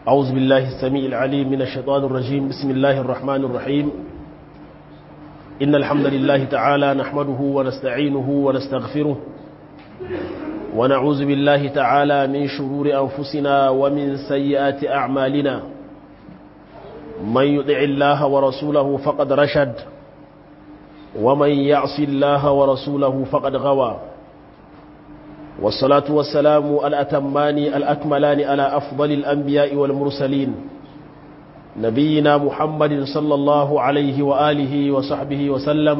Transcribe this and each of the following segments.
أعوذ بالله السميع العليم من الشيطان الرجيم بسم الله الرحمن الرحيم إن الحمد لله تعالى نحمده ونستعينه ونستغفره ونعوذ بالله تعالى من شرور أنفسنا ومن سيئات أعمالنا من يطع الله ورسوله فقد رشد ومن يعص الله ورسوله فقد غوى والصلاة والسلام الأتمان الأكملان على أفضل الأنبياء والمرسلين نبينا محمد صلى الله عليه وآله وصحبه وسلم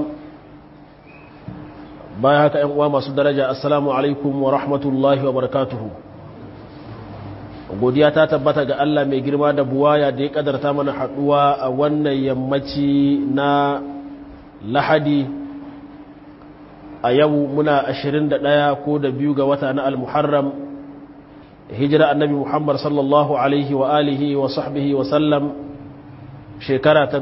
بايهك أنواع masu daraja assalamu alaikum wa rahmatullahi wa barakatuhu godiya ta tabbata ga Allah mai girma da buwaya da ya kadarta mana haduwa a wannan yammaci na lahadi a yau muna 21 ko da biyu ga wata na al-muharram hijira annabi muhammad sallallahu alaihi wa alihi wa sahbihi wa sallam shekara ta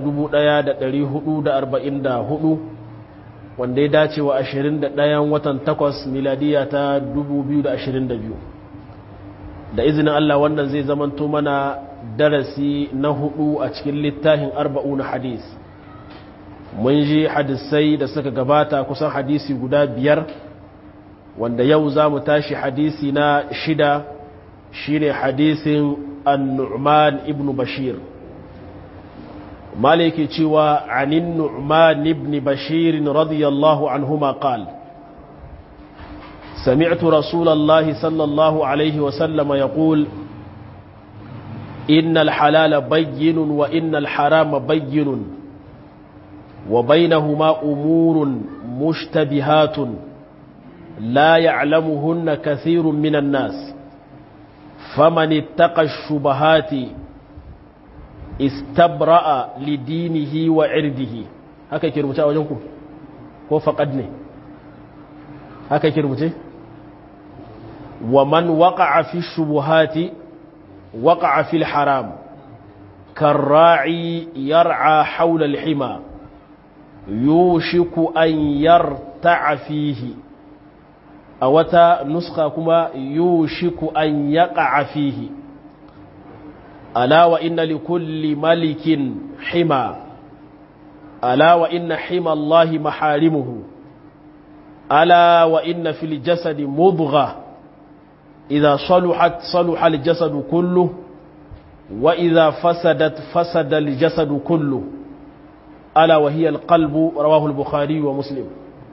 1444 wanda ya dace wa 21 watan 8 miladiya ta 2022 da izinin Allah wannan zai zamanto mana darasi na hudu a cikin littafin arba'u na hadis mun ji hadisai da suka gabata kusan hadisi guda biyar wanda yau za mu tashi hadisi na shida shine hadisin an-nu'man ibn bashir maliki cewa anin nu'man ibn bashir radiyallahu anhuma qala سمعت رسول الله صلى الله عليه وسلم يقول إن الحلال بين وإن الحرام بين وبينهما أمور مشتبهات لا يعلمهن كثير من الناس فمن اتقى الشبهات استبرأ لدينه وعرضه هكا كرمتا وجنكم ko faƙad haka kirmuce wa man waƙa'a fi shubuhati waƙa'a fil haram karra'i yar'a haula al-hima yushiku an yarta'a fihi a wata nuska kuma yushiku an yaqa'a fihi ala wa inna likulli malikin hima ala wa inna hima Allahi maharimuhu ألا وإن في الجسد مضغة إذا صلحت صلح الجسد كله وإذا فسدت فسد الجسد كله ألا وهي القلب رواه البخاري ومسلم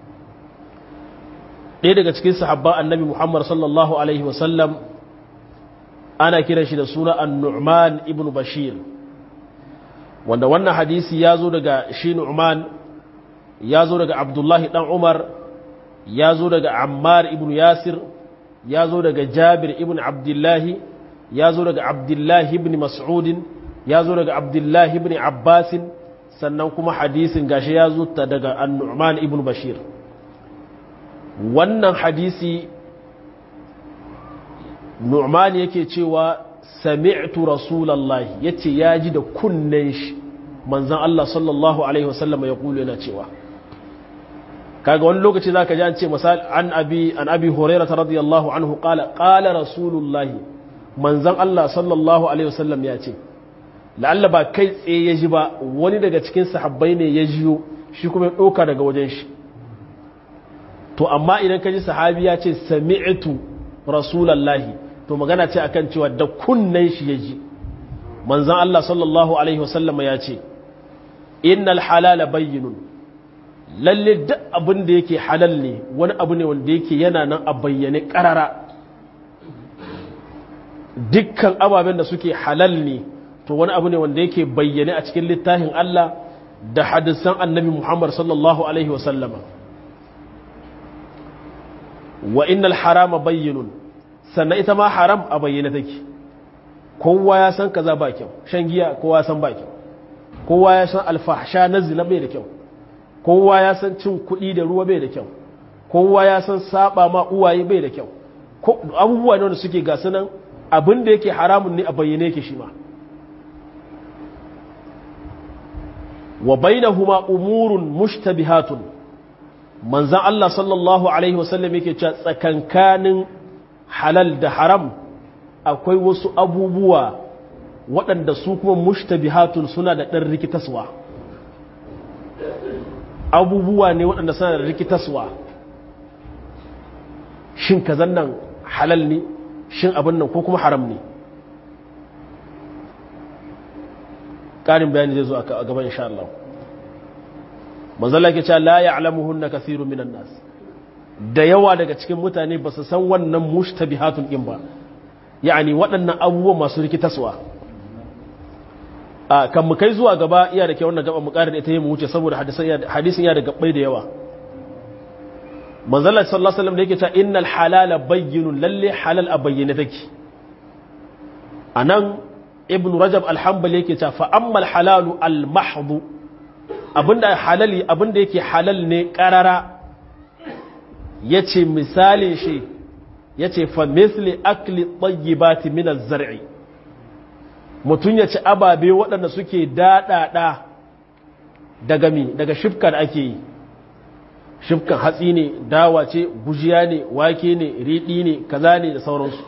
ɗaya daga cikin sahabba annabi Muhammad sallallahu Alaihi wasallam ana kiran shi da suna an-Nu'man ibn Bashir wanda wannan hadisi ya zo daga shi Nu'man ya zo daga Abdullahi ɗan Umar ya zo daga ammar ibn yasir ya zo daga jabir ibn abdullahi ya zo daga abdullahi ibn mas'udin ya zo daga abdullahi ibn abbasin sannan kuma hadisin gashi ya zo ta daga annu'man ibn bashir wannan hadisi nu'man yake cewa sami'tu rasulallahi yace ya ji da kunnen shi manzon Allah sallallahu alaihi wasallam ya kulu yana cewa kaga wani lokaci zaka ji an ce misal an abi an abi hurairah radiyallahu anhu qala qala rasulullahi manzon Allah sallallahu alaihi wasallam ya ce la'alla ba kai tsaye ya ji ba wani daga cikin sahabbai ne ya jiyo shi kuma ya doka daga wajen shi to amma idan ka ji sahabi ya ce sami'tu rasulullahi to magana ce akan cewa da kunnen shi ya ji manzon Allah sallallahu alaihi wasallam ya ce innal halala bayyinun lalle duk abin da yake halal ne wani abu ne wanda yake yana nan a bayyane karara dukkan ababen da suke halal ne to wani abu ne wanda yake bayyane a cikin littafin Allah da hadisan annabi Muhammad sallallahu alaihi wasallama wa innal harama bayyinun sannan ita ma haram a bayyane take kowa ya san kaza ba kyau shan giya kowa ya san ba kyau kowa ya san alfahsha na zina bai da kyau kowa ya san cin kuɗi da ruwa bai da kyau kowa ya san saba ma uwaye bai da kyau abubuwa ne wanda suke gasu nan abin da yake haramun ne a bayyane yake shi ma wa bainahuma umurun mushtabihatun manzan Allah sallallahu alaihi wasallam yake cewa tsakankanin halal da haram akwai wasu abubuwa waɗanda su kuma mushtabihatun suna da ɗan rikitaswa abubuwa ne waɗanda suna da rikitaswa shin kazan nan halal ne shin abin nan ko kuma haram ne ƙarin bayani zai zo a gaban insha Allah manzala ke cewa la ya'lamuhunna kathirun minan nas da yawa daga cikin mutane ba su san wannan mushtabihatun din ba yani waɗannan abubuwan masu rikitaswa a kan mu kai zuwa gaba iya da ke wannan gaba mu ƙara da ita yi mu wuce saboda hadisin ya da gabbai da yawa manzala sallallahu alaihi wasallam da yake cewa innal halala bayyinun lalle halal a bayyane take anan ibn rajab al-hanbali yake cewa fa ammal halalu al-mahdhu abinda halali abinda yake halal ne karara yace misalin shi yace fa misli akli tayyibati min az-zar'i mutun yace ababe waɗanda suke dadada daga mi daga shifka da ake yi shifkan hatsi ne dawa ce gujiya ne wake ne riɗi ne kaza ne da sauransu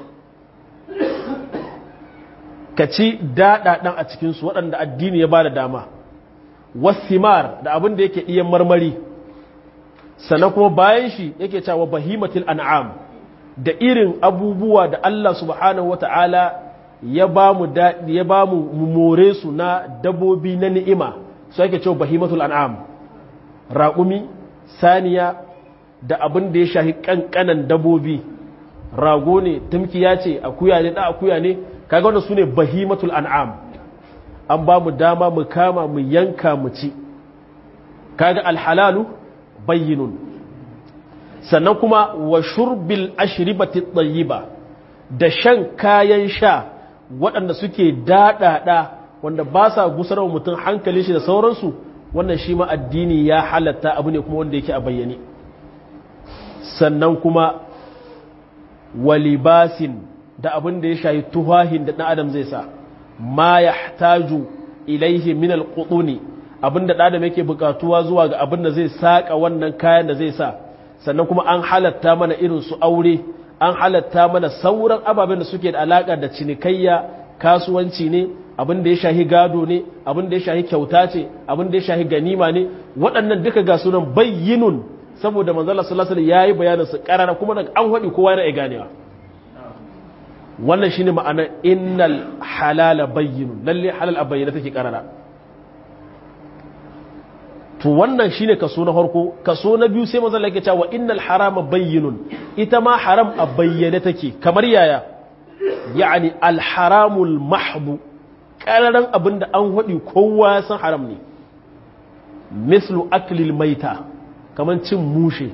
ka ci daɗaɗan a cikinsu waɗanda addini ya ba da dama wasimar da abin da yake ɗiyan marmari sannan kuma bayan shi yake cewa bahimatul an'am da irin abubuwa da Allah subhanahu wata'ala ya ba mu ya ba mu more su na dabobi na ni'ima su yake cewa bahimatul an'am raƙumi saniya da abin da ya shahi ƙanƙanan dabobi rago ne tumkiya ce akuya ne da akuya ne kaga wannan sune bahimatul an'am an ba mu dama mu kama mu yanka mu ci kaga alhalalu bayyinun sannan kuma wa shurbil ashribati tayyiba da shan kayan sha waɗanda suke daɗaɗa wanda ba sa gusarwa mutum hankali shi da sauransu wannan shi ma addini ya halatta abu ne kuma wanda yake a bayyane sannan kuma walibasin da abin da ya shayi tuhahin da ɗan adam zai sa ma ya taju ilaihi min alƙuɗuni abin da ɗan adam yake buƙatuwa zuwa ga abin da zai saƙa wannan kayan da zai sa sannan kuma an halatta mana irin su aure an halatta mana sauran ababen da suke da alaƙa da cinikayya kasuwanci ne abin da ya shahi gado ne abin da ya shahi kyauta ce abin da ya shahi ganima ne waɗannan duka ga sunan bayyinun saboda manzala sallallahu alaihi yayi bayanin su karara kuma daga an hadi kowa yana ganewa wannan shine ma'anar innal halala bayyinun lalle halal a bayyana take karara to wannan shine kaso na farko kaso na biyu sai manzala yake cewa innal harama bayyinun ita ma haram a bayyane take kamar yaya yani al haramul mahdu kararan abinda an hadi kowa san haram ne mislu aklil maita kamar cin mushe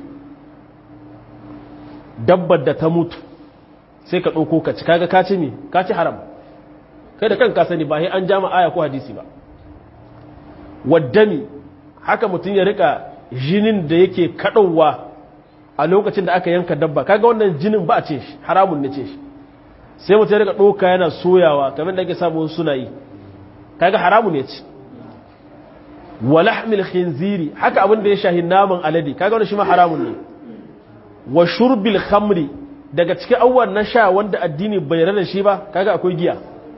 dabbar da ta mutu sai ka ɗauko ka ci kaga ka ci ne ka ci haram kai da kanka sani ba sai an jama aya ko hadisi ba waddami haka mutum ya rika jinin da yake kaɗauwa a lokacin da aka yanka dabba kaga wannan jinin ba a ce shi haramun ne ce shi sai mutum ya rika ɗauka yana soyawa kamar da ake samu suna yi kaga haramun ne ci wa lahmil khinziri haka abin da ya shahi naman alade kaga wannan shi ma haramun ne wa shurbil khamri daga cikin abubuwan na sha wanda addini bai rada shi ba kaga akwai giya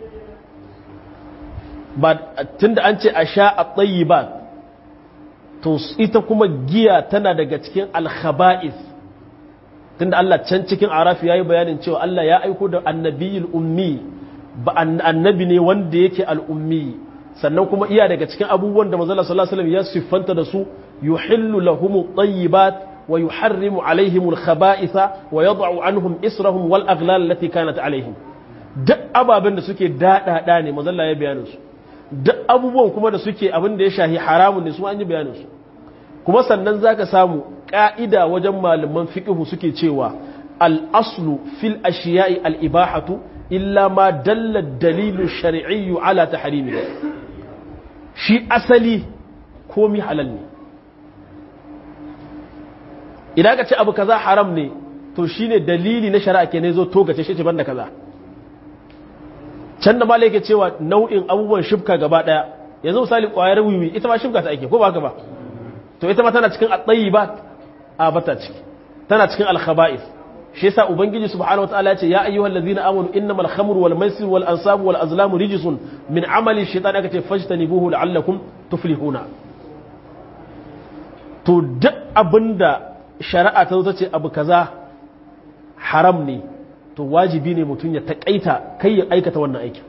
ba tunda an ce a sha a tayyibat to ita kuma giya tana daga cikin al-khaba'is tunda Allah can cikin arafi yayi bayanin cewa Allah ya aiko da annabiyul ummi ba annabi ne wanda yake al-ummi sannan kuma iya daga cikin abubuwan da manzala sallallahu alaihi wasallam ya siffanta da su yuhillu lahum at-tayyibat wa yuharrimu alaihim al-khaba'itha wa yad'u anhum israhum wal aghlal allati kanat alaihim duk ababen da suke dadada ne manzala ya bayanin su duk abubuwan kuma da suke abin da ya shahi haramun ne su an yi bayanin su kuma sannan zaka samu ka'ida wajen malaman fiqhu suke cewa al-aslu fil ashiya'i al-ibahatu illa ma dalla dalilu shar'iyyu ala tahrimihi shi asali komi halal ne idan ka ce abu kaza haram ne to shine dalili na shari'a ke ne zo togace shi ce banda kaza can da malai ke cewa nau'in abubuwan shifka gaba daya yanzu misali kwayar wiwi ita ma shifka ta ake ko ba haka ba to ita ma tana cikin at-tayyibat a bata ciki tana cikin al-khaba'ith shi yasa ubangiji subhanahu wataala ya ce ya ayyuhal ladzina amanu innamal khamru wal maisir wal ansabu wal azlamu rijsun min amali shaytan aka ce fajtanibuhu la'allakum tuflihuna to duk abinda shari'a ta zo ta ce abu kaza haram ne to wajibi ne mutum ya taƙaita kai ya aikata wannan aikin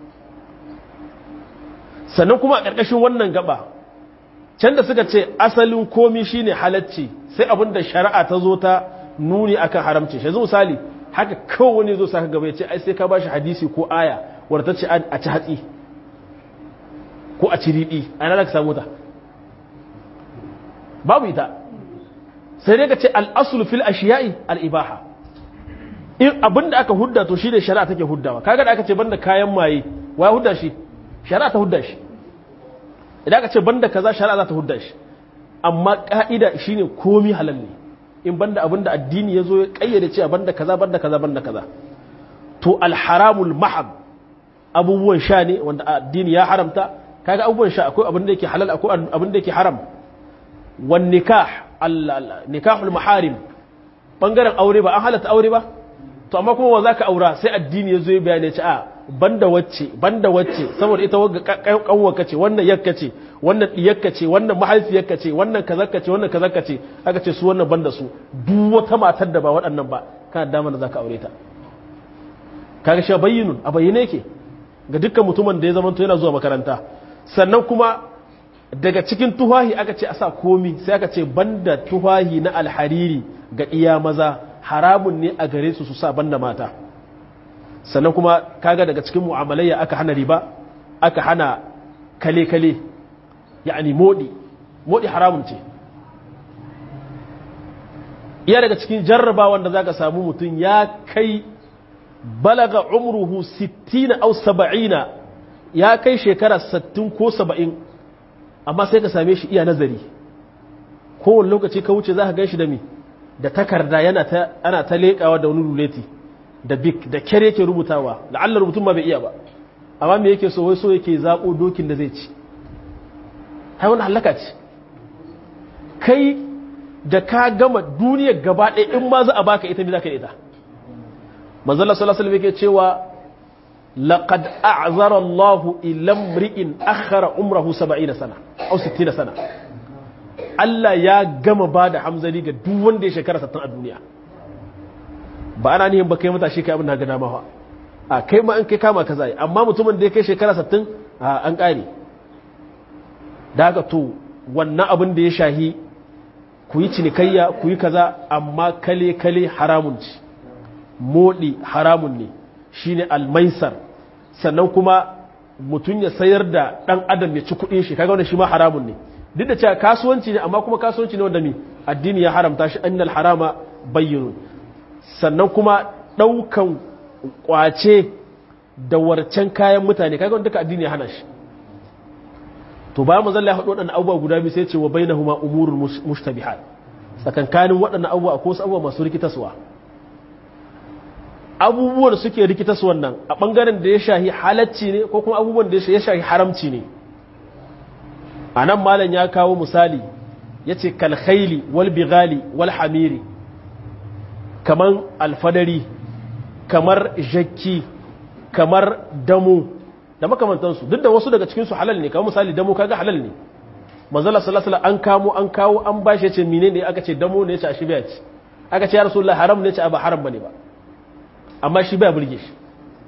sannan kuma a ƙarƙashin wannan gaba can da suka ce asalin komi shine halacci sai abin da shari'a ta zo ta nuni akan haramci shi misali haka kawai wani zo saka gaba ya ce ai sai ka bashi hadisi ko aya wadda ta ce a ci hatsi ko a ci riɗi a yana ka samu ta babu ita sai dai ka ce al'asul fil ashiya'i al'ibaha in abin da aka hudda to shi ne shari'a take huddawa kaga da aka ce banda kayan maye wa hudda shi shari'a ta hudda shi idan aka ce banda kaza shari'a za ta hudda shi amma ka'ida shine komi halal ne in banda abin da addini ya zo ya kayyade cewa banda kaza banda kaza banda kaza to alharamul mahab abubuwan sha ne wanda addini ya haramta kaga abubuwan sha akwai abin da yake halal akwai abin da yake haram wan nikah nikahul maharim bangaren aure ba an halatta aure ba to amma kuma wa zaka aura sai addini ya zo ya bayane ce a banda wacce banda wacce saboda ita wagga kanwarka ce wannan yakka ce wannan diyakka ce wannan mahaifiyarka ce wannan kazakka ce wannan kazakka ce aka ce su wannan banda su duk wata matar da ba waɗannan ba kana dama da zaka aure ta kaga shi bayyinun a bayyane yake ga dukkan mutumin da ya zama yana zuwa makaranta sannan kuma daga cikin tuhahi aka ce a sa komi sai aka ce banda tuhahi na alhariri ga iya maza haramun ne a gare su su sa banda mata sannan kuma kaga daga cikin mu'amalayya aka hana riba aka hana kale-kale ya'ani modi modi haramun ce iya daga cikin jarraba wanda za ka samu mutum ya kai balaga umruhu 60 au 70 ya kai shekara 60 ko 70 amma sai ka same shi iya nazari kowane lokaci ka wuce za ka gan shi da mi da takarda yana ta ana ta leƙawa da wani ruleti da bik da kyar yake rubutawa la'alla rubutun ma bai iya ba amma me yake so wai so yake zaɓo dokin da zai ci hai wani halaka ce kai da ka gama duniyar gaba ɗaya in ma za a baka ita me za ka yi ita manzala sallallahu alaihi yake cewa laqad a'zara Allahu ila mri'in akhara umrahu 70 sana aw 60 sana Allah ya gama ba da hamzari ga duk wanda ya shekara 60 a duniya ba ana nihin ba kai matashi kai abin da ga dama ba a kai ma an kai kama kaza yi amma mutumin da ya kai shekara 60 a an kare da haka to wannan abin da ya shahi ku yi cinikayya ku yi kaza amma kale kale haramun ci moɗi haramun ne shine almaisar sannan kuma mutum ya sayar da ɗan adam ya ci kuɗin shi kaga wanda shi ma haramun ne duk da cewa kasuwanci ne amma kuma kasuwanci ne wanda mi addini ya haramta shi annal harama bayyinun sannan kuma ɗaukan ƙwace da warcen kayan mutane kaga wanda duka addini ya hana shi to bayan manzon Allah ya haɗu waɗannan abubuwa guda biyu sai ce wa bainahuma umurul mushtabihat tsakankanin waɗannan abubuwa akwai wasu abubuwa masu rikitaswa abubuwan suke rikitaswan nan a ɓangaren da ya shahi halacci ne ko kuma abubuwan da ya shahi haramci ne a nan malam ya kawo misali ya ce kalkhaili wal bigali wal hamiri kamar alfadari kamar jakki kamar damu da makamantansu duk da wasu daga cikinsu halal ne kamar misali damu kaga halal ne manzala salasala an kamo an kawo an bashi ce mine ne aka ce damu ne ce a shi biya ce aka ce ya rasulullah haram ne ce a ba haram bane ba amma shi baya burge shi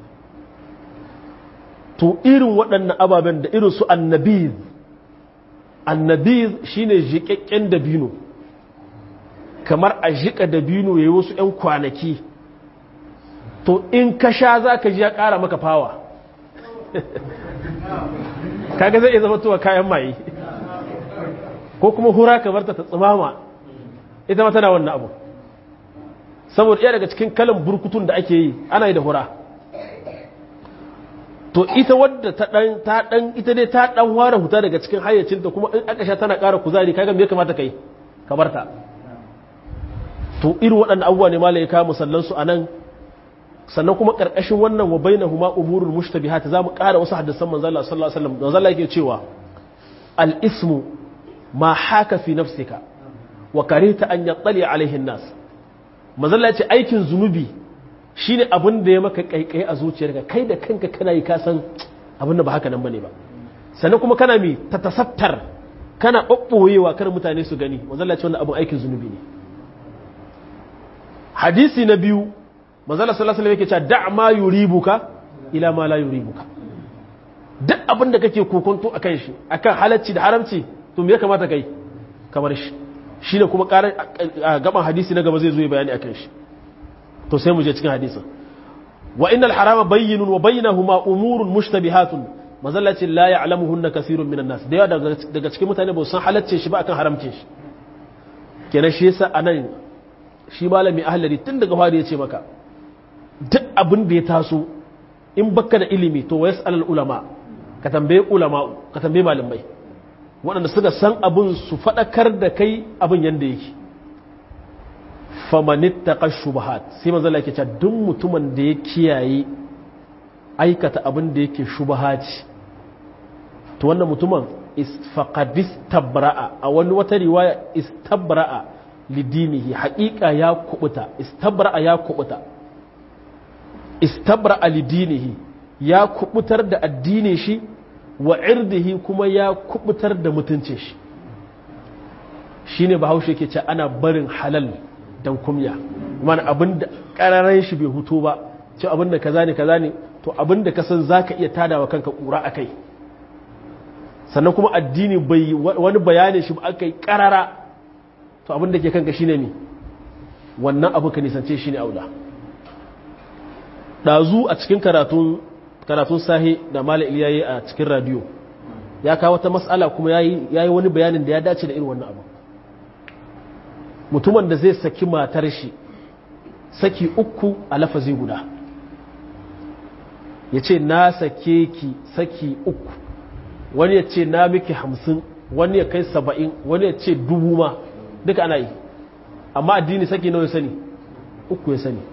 to irin waɗannan ababen da irin su annabiz annabiz shine jiƙaƙƙen dabino kamar a jiƙa dabino yayi wasu ƴan kwanaki to in ka sha za ka ji ya ƙara maka fawa kaga zai iya zama tuwa kayan maye ko kuma hura ka barta ta tsimama ita ma tana wannan abu saboda iya daga cikin kalan burkutun da ake yi ana yi da hura to ita wadda ta dan ta dan ita dai ta dan ware huta daga cikin hayyacinta kuma in aka sha tana ƙara kuzari kaga me ya kamata kai ka barta to irin waɗannan abubuwa ne malai ka musallan su anan sannan kuma ƙarƙashin wannan wa bainahuma umurul mushtabihat zamu ƙara wasu hadisan manzo Allah sallallahu alaihi wasallam manzo Allah yake cewa al ismu ma haka fi nafsika wa karita an yattali alaihi nas mazalla ce aikin zunubi shine abin da ya maka kaikai a zuciyarka kai da kanka kana yi ka san abin da ba haka nan bane ba sannan kuma kana mi ta tasattar kana ɓaɓɓoyewa kar mutane su gani mazalla ce wannan abin aikin zunubi ne hadisi na biyu mazalla sallallahu alaihi yake cewa da ma yuribuka ila ma la yuribuka duk abin da kake kokonto akan shi akan halacci da haramci to me ya kamata kai kamar shi shine kuma ƙarar gaban hadisi na gaba zai zo ya bayani akan shi to sai mu je cikin hadisin wa innal harama bayyinun wa bainahuma umurun mushtabihatun mazallacin la ya'lamuhunna kathirun minan nas da yawa daga cikin mutane ba san halacce shi ba akan haramce shi kenan shi yasa anan shi malami ahlari tun daga fari ya ce maka duk abin da ya taso in baka da ilimi to wa yas'al ulama ka tambaye ulama ka tambaye malamai waɗanda suka san abin su faɗakar da kai abin yanda yake famanittaka shubahat sai manzo Allah yake cewa duk mutumin da ya kiyaye aikata abin da yake shubahati to wannan mutumin faqad istabra'a a wani wata riwaya istabra'a lidinihi haqiqa ya kubuta istabra'a ya kubuta istabra'a lidinihi ya kubutar da addinin shi wa irdihi kuma ya kubutar da mutuncin shi shine bahaushe ke ce ana barin halal dan kumya mana abinda kararren shi bai hutu ba ce abinda kaza ne kaza ne to abinda ka san zaka iya tadawa kanka kura akai sannan kuma addini bai wani bayanin shi ba akai karara to abinda ke kanka shine ne wannan abu ka nisance shine aula dazu a cikin karatun karatun sahi da mala iliyayi a cikin radio ya kawo wata mas'ala kuma yayi yayi wani bayanin da ya dace da irin wannan abu mutumin da zai saki matar shi saki uku a lafazi guda ya ce na sake ki saki uku wani ya ce na miki hamsin wani ya kai saba'in wani ya ce dubu ma duka ana yi amma addini saki nawa ya sani uku ya sani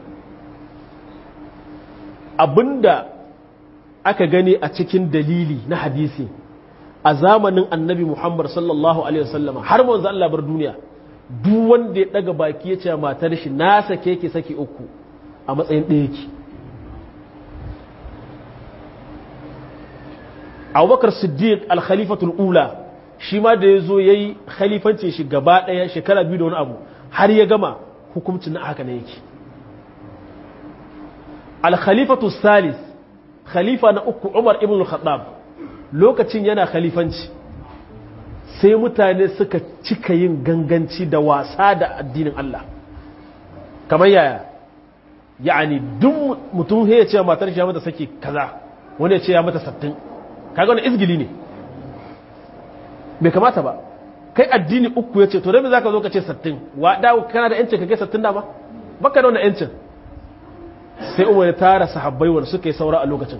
abinda aka gani a cikin dalili na hadisi a zamanin annabi muhammad sallallahu alaihi wasallama har manzo Allah bar duniya duk wanda ya daga baki ya ce matar shi na sake ki saki uku a matsayin ɗaya ki abubakar siddiq al-khalifatul ula shi ma da ya zo ya yi khalifancin shi gaba ɗaya shekara biyu da wani abu har ya gama hukuncin na haka ne yake al-khalifatul salis khalifa na uku umar ibn al-khattab lokacin yana khalifanci sai mutane suka cika yin ganganci da wasa da addinin Allah kamar yaya ya'ani duk mutum ya ce matar shi ya mata saki kaza wani ya ce ya mata sattin kaga wani izgili ne bai kamata ba kai addini uku ya ce to dai za ka zo ka ce sattin wa da kana da yancin ka kai sattin dama baka da wannan yancin sai umar ya tara sahabbai wanda suka yi saura a lokacin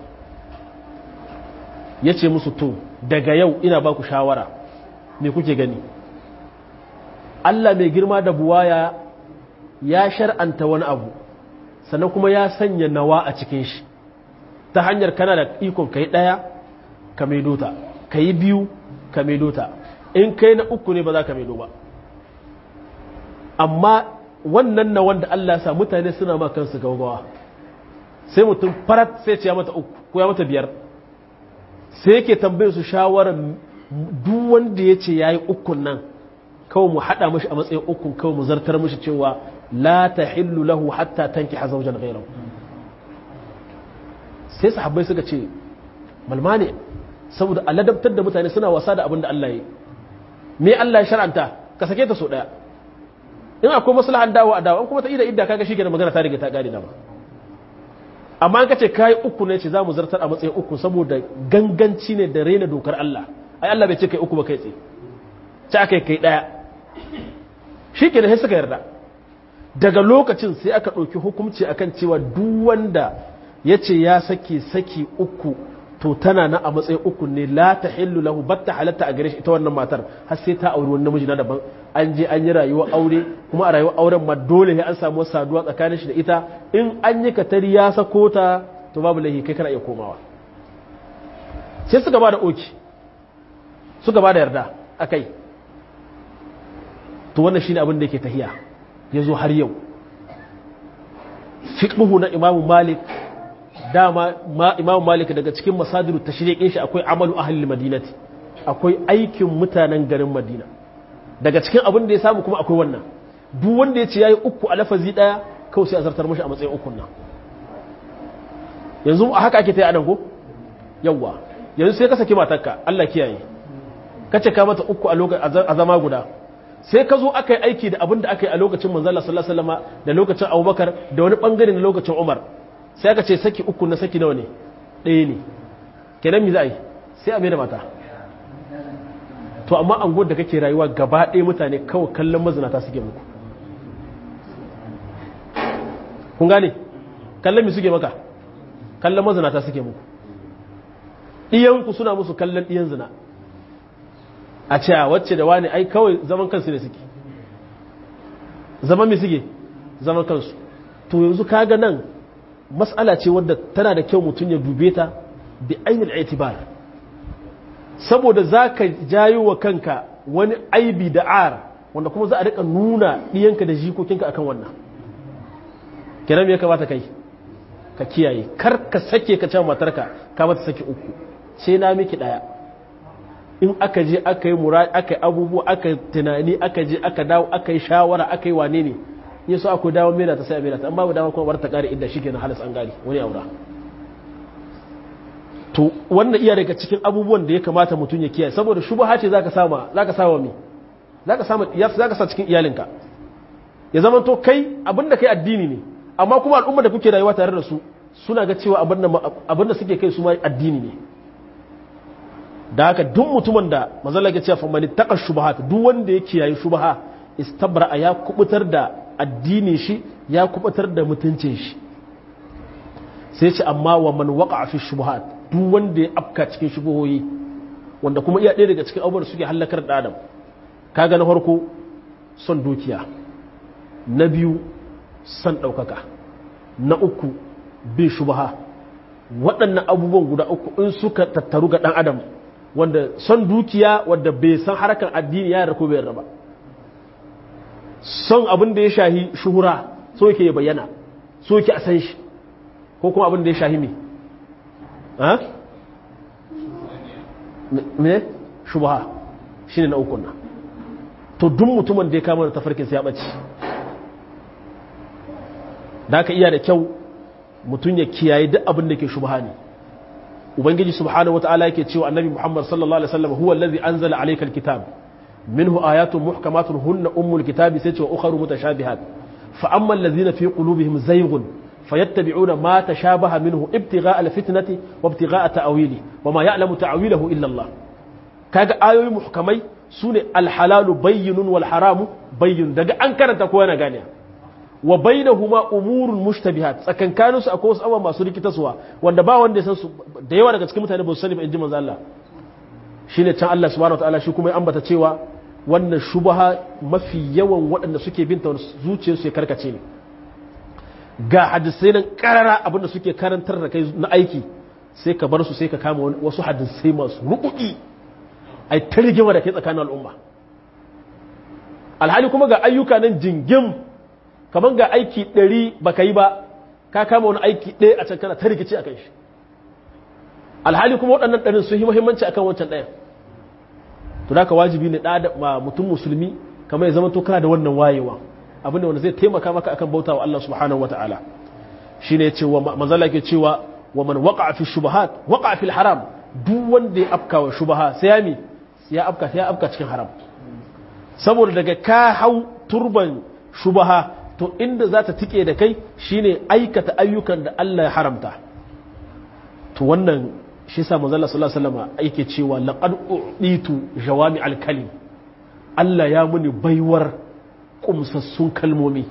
ya ce musu to daga yau ina ba ku shawara me kuke gani Allah mai girma da buwaya ya shar'anta wani abu sannan kuma ya sanya nawa a cikin shi ta hanyar kana da ikon kai ɗaya ka maido ta ka yi biyu ka maido ta in kai na uku ne ba za ka maido ba amma wannan na wanda Allah sa mutane suna ma kansu gaugawa sai mutum farat sai ce ya mata uku ko ya mata biyar sai yake tambaye su shawarar duk wanda ya ce ya yi ukun nan kawai mu haɗa mashi a matsayin ukun kawai mu zartar mashi cewa la ta hillu lahu hatta tanki hazaujan gairau sai sahabbai suka ce malma ne saboda aladabtar da mutane suna wasa da abin da Allah ya yi me Allah ya shar'anta ka sake ta so ɗaya in akwai maslahan dawo a dawo an kuma ta ida idda kaga shi ke da magana ta riga ta ƙare dama amma an kace kai uku ne ce za mu zartar a matsayin uku saboda ganganci ne da raina dokar Allah ai Allah bai ce kai uku ba kai tsaye ci aka yi kai ɗaya shi ke sai suka yarda daga lokacin sai aka ɗauki hukumci akan cewa duk wanda ya ce ya saki saki uku to tana na a matsayin uku ne la ta hillu lahu batta halatta a gare shi ita wannan matar har sai ta auri wani namiji na daban an je an yi rayuwar aure kuma a rayuwar auren ma dole ne an samu saduwa tsakanin shi da ita in an yi katari ya sako ta to babu laifi kai kana iya komawa sai suka ba da oki suka ba da yarda a kai to wannan shine abin da yake tahiya ya zo har yau fiqhu na Imam Malik dama ma Imam Malik daga cikin masadiru tashriqin shi akwai amalu ahli madinati akwai aikin mutanen garin Madina daga cikin abin da ya samu kuma akwai wannan duk wanda ya ce yayi uku a lafazi daya kawai sai a zartar mashi a matsayin ukun nan yanzu a haka ake ta yi adan ko yawwa yanzu sai ka saki matarka Allah kiyaye kace ka mata uku a lokacin a zama guda sai ka zo aka yi aiki da abin da aka yi a lokacin manzala sallallahu alaihi wasallam da lokacin Abubakar da wani bangare na lokacin Umar sai aka ce saki uku na saki nawa ne ɗaya ne kenan mi za a yi sai a mai da mata to amma an da kake rayuwa gaba ɗaya mutane kawai kallon mazinata suke muku kun gane kallon mi suke maka kallon mazinata suke muku ɗiyanku suna musu kallon ɗiyan zina a ce a wacce da wani ai kawai zaman kansu ne suke zaman mi suke zaman kansu to yanzu kaga nan matsala ce wadda tana da kyau mutum ya dube ta bi ainihin itibar saboda za ka jayo wa kanka wani aibi da ar wanda kuma za a rika nuna ɗiyanka da jikokinka akan wannan kiran ya kamata kai ka kiyaye kar ka sake ka can matarka ka mata sake uku sai na miki ɗaya in aka je aka yi mura aka yi abubuwa aka yi tunani aka je aka dawo aka yi shawara aka yi wane ne ya so akwai dawo mera ta sai a mera ta an babu dama kuma bar ta kare inda shi ke na halas an gari wani aura to wannan iya daga cikin abubuwan da ya kamata mutum ya kiyaye saboda shubha ce zaka sama zaka sama me zaka sama zaka sa cikin iyalinka ya zama to kai abinda kai addini ne amma kuma al'umma da kuke rayuwa tare da su suna ga cewa abinda suke kai su ma addini ne da haka duk mutumin da mazalla ya ce fa man taqa shubahat duk wanda ya kiyaye shubaha istabra ya kubutar da addini shi ya kubutar da mutuncin shi sai ce amma wa man waqa fi shubuhat duk wanda ya afka cikin shubuhoyi wanda kuma iya ɗaya daga cikin abubuwan suke halakar da adam kaga na farko son dukiya na biyu son ɗaukaka na uku bin shubaha waɗannan abubuwan guda uku in suka tattaru ga ɗan adam wanda son dukiya wanda bai san harkar addini ya yarda ko bai yarda ba son abin da ya shahi shuhura so yake ya bayyana so yake a san shi ko kuma abin da ya shahi me ha me shubha shine na uku nan to duk mutumin da ya kama da tafarkin sa ya bace da aka iya da kyau mutum ya kiyaye duk abin da ke shubha ne ubangiji subhanahu wataala yake cewa annabi muhammad sallallahu alaihi wasallam huwa allazi anzala alayka alkitab minhu ayatun muhkamatun hunna ummul kitabi sai ce wa ukharu mutashabihat fa amma allazina fi qulubihim zayghun fayattabi'una ma tashabaha minhu ibtigha'a alfitnati wa ibtigha'a ta'wili wa ma ya'lamu ta'wilahu illa Allah kaga ayoyi muhkamai sune alhalalu bayyinun wal haramu bayyin daga an karanta ko yana gane wa bainahuma umurun mushtabihat tsakankaninsu akwai wasu abubuwa masu rikitaswa wanda ba wanda ya san su da yawa daga cikin mutane ba su sani ba in ji manzo Allah shine can Allah subhanahu wataala shi kuma ya ambata cewa wannan shubha mafi yawan waɗanda suke binta zuciyarsu ya karkace ne ga hadisai nan karara abinda suke karantar da kai na aiki sai ka bar su sai ka kama wasu hadisai masu rukuki ai ta rigima da kai tsakanin al'umma alhali kuma ga ayyuka nan jingim kamar ga aiki ɗari ba ka yi ba ka kama wani aiki ɗaya a can kana ta rikici a kan shi alhali kuma waɗannan ɗarin sun yi muhimmanci akan wancan ɗayan to da ka wajibi ne ɗa mutum musulmi kamar ya zama to kana da wannan wayewa abinda wanda zai taimaka maka akan bauta wa Allah subhanahu wata'ala shine ya ce wa manzala ke cewa wa man waqa fi shubahat waqa fi haram duk wanda ya afka wa shubaha sai ya mi ya afka sai ya afka cikin haram saboda daga ka hau turban shubaha to inda za ta tike da kai shine aikata ayyukan da Allah ya haramta to wannan shi sa manzo Allah sallallahu alaihi wasallam yake cewa laqad uditu jawami al-kalim Allah ya muni baiwar kumsassun kalmomi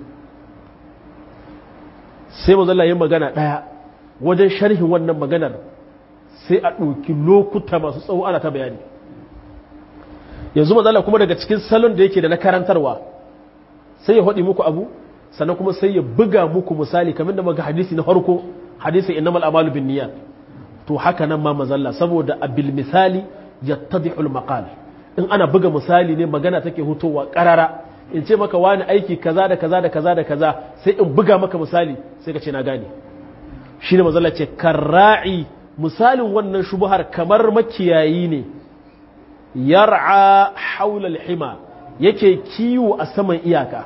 sai manzo Allah ya magana daya wajen sharhin wannan maganar sai a ɗauki lokuta masu tsawo ana ta bayani yanzu manzo Allah kuma daga cikin salon da yake da na karantarwa sai ya haɗi muku abu sannan kuma sai ya buga muku misali kamar da maga hadisi na farko hadisin innamal amalu bin niyyat to haka nan ma mazalla saboda abil misali yattadihul maqal in ana buga misali ne magana take hutowa karara in ce maka wani aiki kaza da kaza da kaza da kaza sai in buga maka misali sai ka ce na gane shi ne mazala ce karra'i misalin wannan shubuhar kamar makiyayi ne yar'a haulal hima yake kiwo a saman iyaka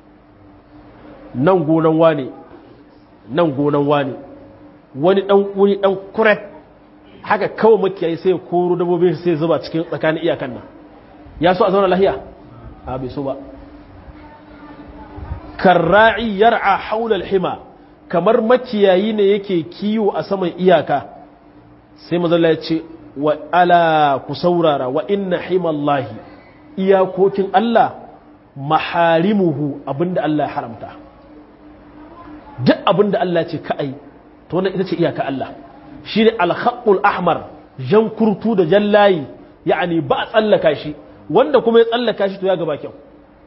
nan gonan wane nan gonan wane wani dan wani dan kuret haka kawai makiyayi sai ya koro dabbobin sai zuba cikin tsakanin iyakan nan ya so a zauna lahiya a bai so ba karra'i yar'a haulal hima kamar makiyayi ne yake kiwo a saman iyaka sai mazalla ya ce wa ala ku saurara wa inna himallahi iyakokin Allah maharimuhu abinda Allah ya haramta duk abinda Allah ce ka'ai to wannan ita ce iyaka Allah shi ne alhaƙul ahmar jan kurtu da jan layi ya'ani ba a tsallaka shi wanda kuma ya tsallaka shi to ya gaba kyau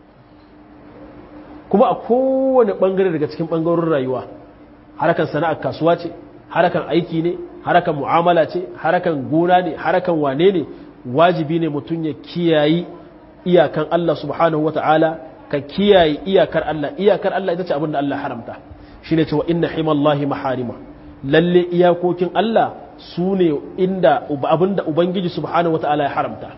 kuma a kowane ɓangare daga cikin ɓangarorin rayuwa harakan sana'ar kasuwa ce harakan aiki ne harakan mu'amala ce harakan gona ne harakan wane ne wajibi ne mutum ya kiyayi iyakan Allah subhanahu wata'ala ka kiyaye iyakar Allah iyakar Allah ita ce abin da Allah haramta shine cewa inna himallahi maharima lalle iyakokin Allah su ne inda abinda Ubangiji subhanahu wata'ala ya haramta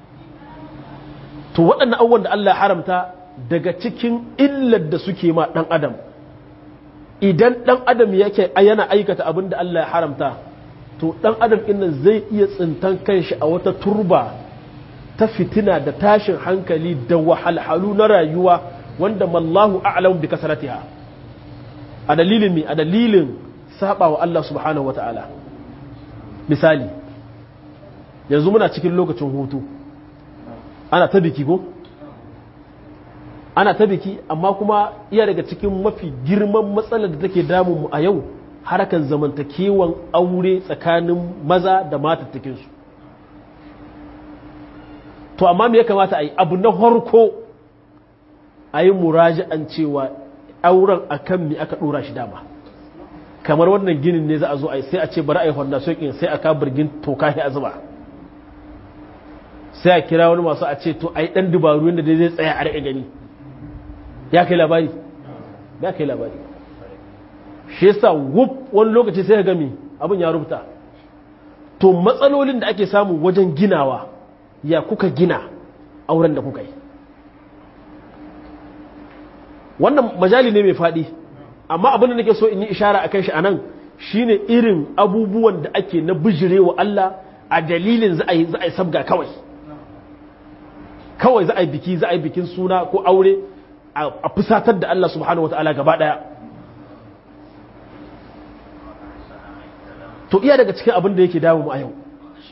to waɗannan abubuwan da Allah ya haramta daga cikin illar da suke ma ɗan adam idan ɗan adam yake yana aikata abin da Allah ya haramta to ɗan adam inda zai iya tsintan kanshi a wata turba ta fitina da tashin hankali da wahalhalu na rayuwa wanda mallahu a'lam bi kasaratiha a dalilin me a dalilin saba wa Allah subhanahu wata'ala misali yanzu muna cikin lokacin hutu ana ta biki ko ana ta biki amma kuma iya daga cikin mafi girman matsalar da take damun mu a yau harakan zamantakewan aure tsakanin maza da matattakinsu to amma me ya kamata a yi abu na harko a yi muraji'an cewa auren akan me aka dora shi dama kamar wannan ginin ne za a zo a yi sai a ce bari a yi fondation ɗin sai a ka birgin toka a zuba sai a kira wani masu a ce to a yi ɗan dubaru yadda dai zai tsaya a riƙe gani ya kai labari ya kai labari shi yasa wuf wani lokaci sai ka gami abin ya rubuta to matsalolin da ake samu wajen ginawa ya kuka gina auren da kuka yi wannan majali ne mai faɗi amma abin da nake so in yi ishara a kan shi a nan shine irin abubuwan da ake na bijirewa Allah a dalilin za a yi sabga kawai kawai za a yi biki za a yi bikin suna ko aure a fusatar da Allah subhanahu wata'ala gaba daya to iya daga cikin abin da yake damu a yau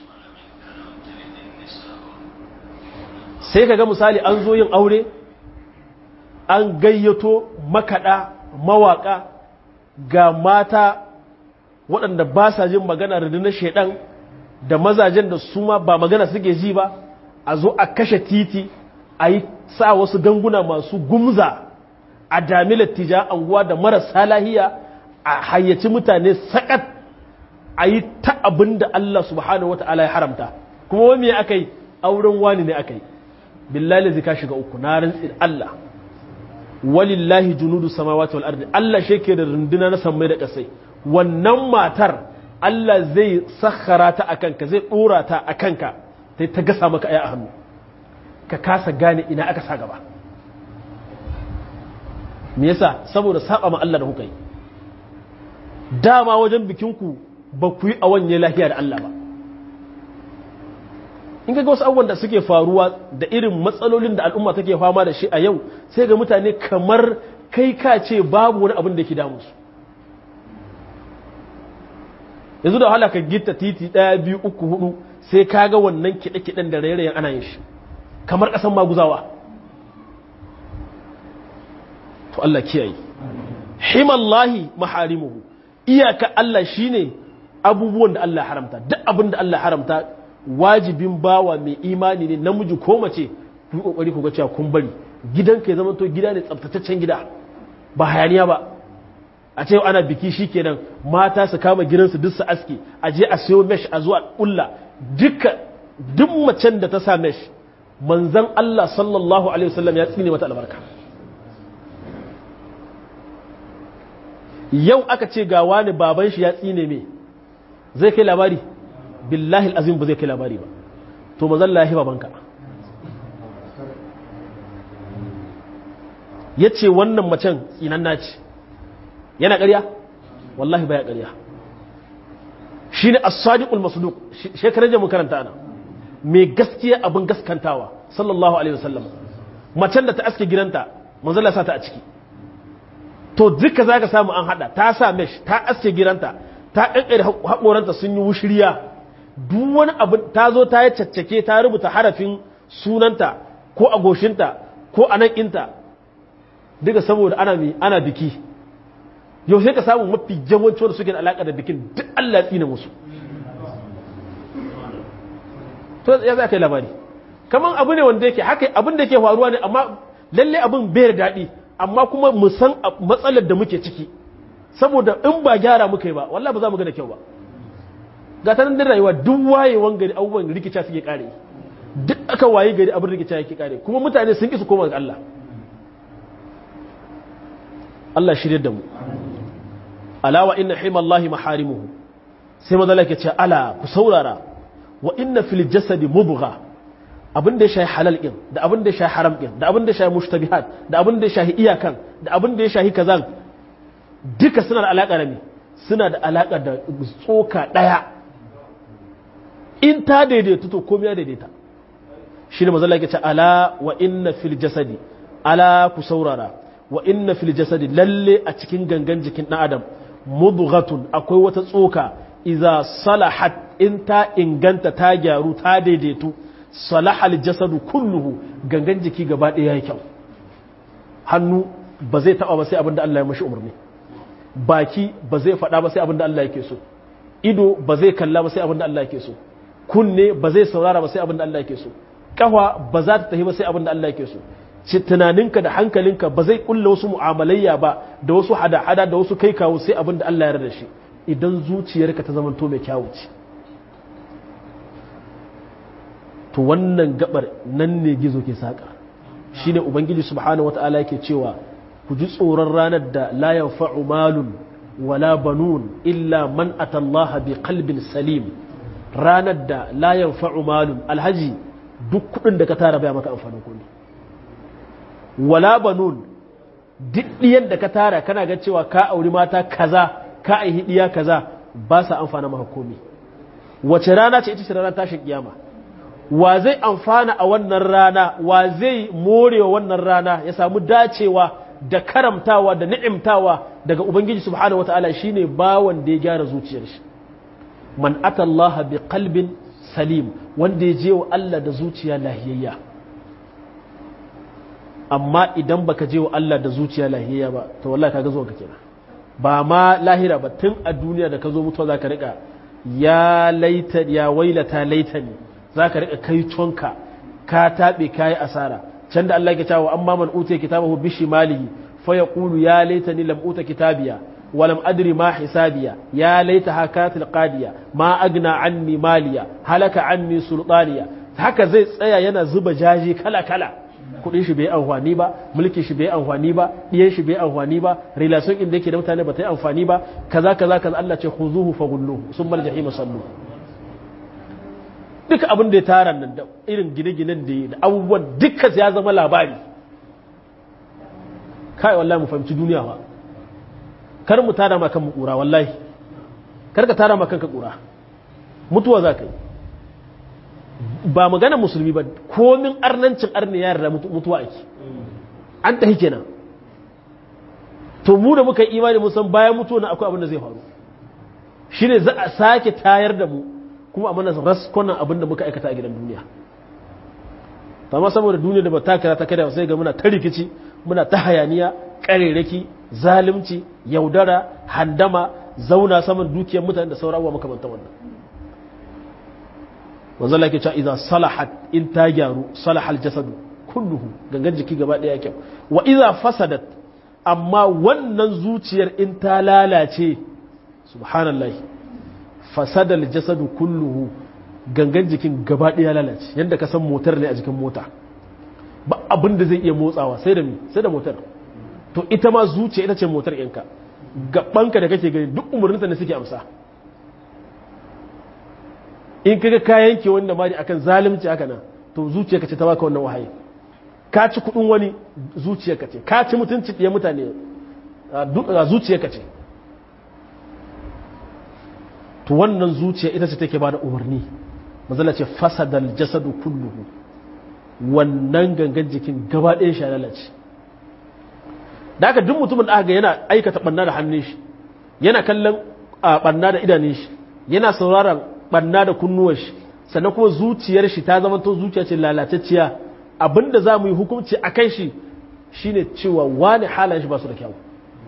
sai ka ga misali an zo yin aure an gayyato makaɗa mawaƙa ga mata waɗanda ba sa jin magana rundunar shaidan da mazajen da su ma ba magana suke ji ba a zo a kashe titi a yi sa wasu ganguna masu gumza a dami lattija anguwa da marasa lahiya a hayyaci mutane sakat a yi ta abin da Allah subhanahu wata'ala ya haramta kuma wani aka yi auren wani ne aka yi billahi zai ka shiga uku na rantsi Allah walillahi junudu samawati wal ardi Allah shi ke da runduna na sammai da kasai wannan matar Allah zai sakhara ta akan ka zai dora ta akan ka sai ta gasa maka aya a hannu ka kasa gane ina aka sa gaba me yasa saboda saba ma Allah da kuka yi dama wajen bikinku ba ku yi a wanye lafiya da Allah ba in ga wasu abubuwan da suke faruwa da irin matsalolin da al'umma take fama da shi a yau sai ga mutane kamar kai ka ce babu wani abin da ke damu su yanzu da wahala ka gita titi ɗaya biyu uku hudu sai ka ga wannan kiɗe-kiɗen da rairayen ana yin shi kamar ƙasan maguzawa to Allah kiyaye himallahi maharimuhu iyaka Allah shine abubuwan da Allah haramta duk abin da Allah haramta wajibin bawa mai imani ne namiji ko mace ku yi kokari ku ga cewa kun bari gidanka ya zama to gida ne tsaftataccen gida ba hayaniya ba a ce ana biki shikenan mata su kama gidansu duk su aske a je a sayo mesh a zuwa kulla duka duk macen da ta sa mesh manzan Allah sallallahu alaihi wasallam ya tsine mata albarka yau aka ce ga wani baban shi ya tsine me zai kai labari billahi azim ba zai kai labari ba to manzan lahi babanka ya ce wannan macen tsinan naci yana ƙarya wallahi baya ƙarya shi ne as-sadiqul masduq shekarar mun karanta ana mai gaskiya abin gaskantawa sallallahu alaihi wasallam macen da ta aske gidanta manzon Allah sa ta a ciki to duka zaka samu an hada ta sa mesh ta aske gidanta ta kankare hakoranta sun yi wushiriya duk wani abu ta zo ta yi caccake ta rubuta harafin sunanta ko agoshinta ko anan inta duka saboda ana mi ana biki yau sai ka samu mafi yawanci wanda suke da alaka da bikin duk Allah ya tsina musu to ya za ka yi labari kamar abu ne wanda yake haka abin da ke faruwa ne amma lalle abin bai da daɗi amma kuma mu san matsalar da muke ciki saboda in ba gyara muka yi ba wallahi ba za mu ga da kyau ba ga ta nan da rayuwa duk wayewan gari abubuwan rikica suke kare duk aka waye gari abin rikica yake kare kuma mutane sun ki su koma ga Allah Allah shirye da mu ala wa inna himallahi maharimuhu sai mazala ke ce ala ku saurara wa inna fil jasadi mubgha abin da ya shahi halal din da abin da ya shahi haram din da abin da ya shahi mushtabihat da abin da ya shahi iyakan da abin da ya shahi kazan duka suna da alaka da me suna da alaka da tsoka daya in ta daidaita to komai ya daidaita shi ne mazala ke ce ala wa inna fil jasadi ala ku saurara wa inna fil jasadi lalle a cikin gangan jikin ɗan adam mudghatun akwai wata tsoka iza salahat in ta inganta ta gyaru ta daidaitu salahal jasadu kulluhu gangan jiki gaba ɗaya yayi kyau hannu ba zai taɓa ba sai abin da Allah ya mashi umarni baki ba zai faɗa ba sai abin da Allah yake so ido ba zai kalla ba sai abin da Allah yake so kunne ba zai saurara ba sai abin da Allah yake so kafa ba za ta tafi ba sai abin da Allah yake so ci tunaninka da hankalinka ba zai kulla wasu mu'amalayya ba da wasu hada-hada da wasu kai kawo sai abin da Allah ya da shi idan zuciyarka ta zamanto mai kyawu ce to wannan gabar nan ne gizo ke saƙa shine ubangiji subhanahu wata'ala yake cewa ku ji tsoron ranar da la yanfa'u malun wala banun illa man atallaha bi qalbin salim ranar da la yanfa'u malun alhaji duk kudin da ka tara baya maka amfanin kuɗi wala banun duk ɗiyan da ka tara kana ga cewa ka auri mata kaza ka aihi ɗiya kaza ba sa amfana maka komi wace rana ce ita ce ranar tashin kiyama wa zai amfana a wannan rana wa zai morewa wannan rana ya samu dacewa da karamtawa da ni'imtawa daga ubangiji subhanahu wataala shine bawan da ya gyara zuciyar shi man atallaha bi qalbin salim wanda ya je wa Allah da zuciya lahiyayya amma idan baka je wa Allah da zuciya lahiyayya ba to wallahi kaga zuwa ka kenan ba ma lahira ba tun a duniya da ka zo mutuwa zaka rika ya laita ya wailata laitani zaka rika kai tonka ka tabe kai asara can da Allah ya cewa amma man utiya kitabahu bishimalihi fa yaqulu ya laitani lam uta kitabiya ولم أدري ما حسابيا يا ليتها كانت القادية ما أغنى عني ماليا هلك عني سلطانيا haka zai tsaya yana zuba jaji kala kala kudin shi bai amfani ba mulkin shi bai amfani ba diyan shi bai amfani ba relation inda yake da mutane ba ta yi amfani ba kaza kaza kaza Allah ce khuzuhu faghulluhu summa aljahim sallu duka abin da ya tara nan da irin gine-ginen da da abubuwan duka ya zama labari kai wallahi mu fahimci duniya ba kar mu tada ma kan mu kura wallahi kar ka tada ma kanka kura mutuwa za ka yi ba magana musulmi ba komin arnancin arni ya yarda mutuwa ake an tahi kenan to mu da muka yi imani mun san bayan mutuwa na akwai abin da zai faru shine za a sake tayar da mu kuma a mana raskonan abin da muka aikata a gidan duniya amma saboda duniya da ba ta kira ta kada sai ga muna ta rikici muna ta hayaniya ƙarerake zalunci yaudara handama zauna saman dukiyar mutane da sauran abubuwa makamantan wannan wanzu Allah ke cewa idan salahat in ta gyaru salahal jasadu kulluhu gangan jiki gaba ɗaya kyau wa iza fasadat amma wannan zuciyar in ta lalace subhanallah fasadal jasadu kulluhu gangan jikin gaba ɗaya lalace yadda ka san motar ne a jikin mota ba abin da zai iya motsawa sai da sai da motar to ita ma zuciya ita ce motar yanka gabanka da kake gani duk umarninta ne suke amsa in kaga ka yanke wanda mari akan zalunci haka nan to zuciyarka ce ta baka wannan wahayi ka ci kudin wani zuciyarka ce ka ci mutunci ɗaya mutane a zuciyarka ce to wannan zuciya ita ce take ba da umarni mazala ce fasadal jasadu kulluhu wannan gangan jikin gaba ɗaya shi lalace da aka duk mutumin da aka yana aikata ɓanna da hannun shi yana kallon ɓanna da idanun shi yana sauraron ɓanna da kunnuwan shi sannan kuma zuciyar shi ta zama to zuciya ce lalatacciya abinda za mu yi hukunci a kan shi shine cewa wani halayen shi ba su da kyau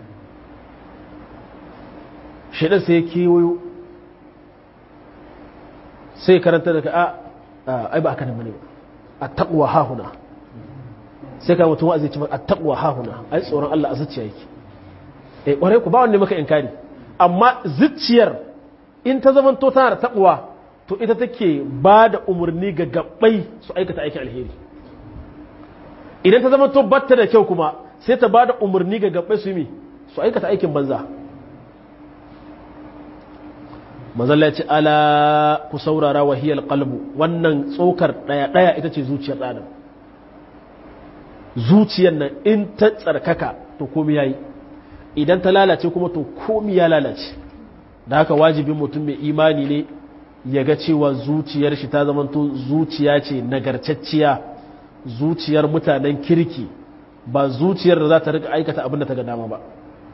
shaidan sai ya kewayo sai karanta daga a ai ba aka nan bane a taqwa hahuna sai ka mutum wa'azi ce a taqwa hahuna ai tsoron Allah a zuciya yake eh kware ku ba wanne maka inkari amma zuciyar in ta zaman to tana da taqwa to ita take ba da umarni ga gabbai su aikata aikin alheri idan ta zama to batta da kyau kuma sai ta ba da umarni ga gabbai su yi su aikata aikin banza mazalla ce ala ku saurara wahiyar kalbu wannan tsokar ɗaya-ɗaya ita ce zuciyar ɗanan zuciyar nan in ta tsarkaka to komi ya yi idan ta lalace kuma to komi ya lalace da haka wajibin mutum mai imani ne ya ga cewa zuciyar shi ta zamanto zuciya ce nagarcacciya zuciyar mutanen kirki ba zuciyar da za ta rika aikata abin da ta ga dama ba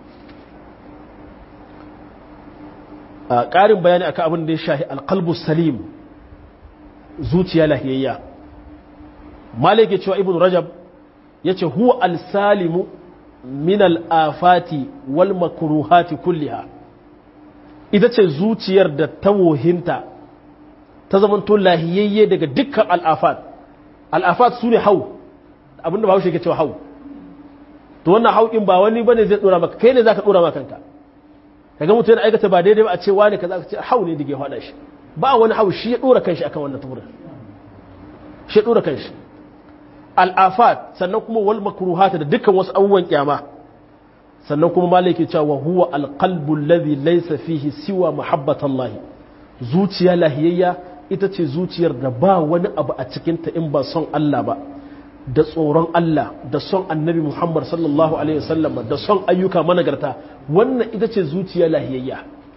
ƙarin bayani akan abin da ya shahi alƙalbu salim zuciya lahiyayya malik ya cewa ibn rajab ya ce huwa alsalimu min al'afati wal makruhati kulliha ita ce zuciyar da ta wohinta ta zamanto lahiyayye daga dukkan al'afat al'afat su ne hau abinda ba haushe ke cewa hau to wannan hau in ba wani bane zai dora maka kai ne za ka dora maka kanka kaga mutum yana aikata ba daidai ba a ce wani kaza ka ce hau ne dige hada shi ba wani hau shi ya dora kanshi akan wannan tuburin shi ya dora kanshi al'afat sannan kuma wal makruhat da dukkan wasu abubuwan kyama sannan kuma malaki cewa huwa alqalbu alladhi laysa fihi siwa mahabbatallahi zuciya lahiyayya ita ce zuciyar da ba wani abu a cikin ta in ba son Allah ba da tsoron Allah da son annabi Muhammad sallallahu Alaihi wasallam da son ayyuka managarta wannan ita ce zuciya lahiyayya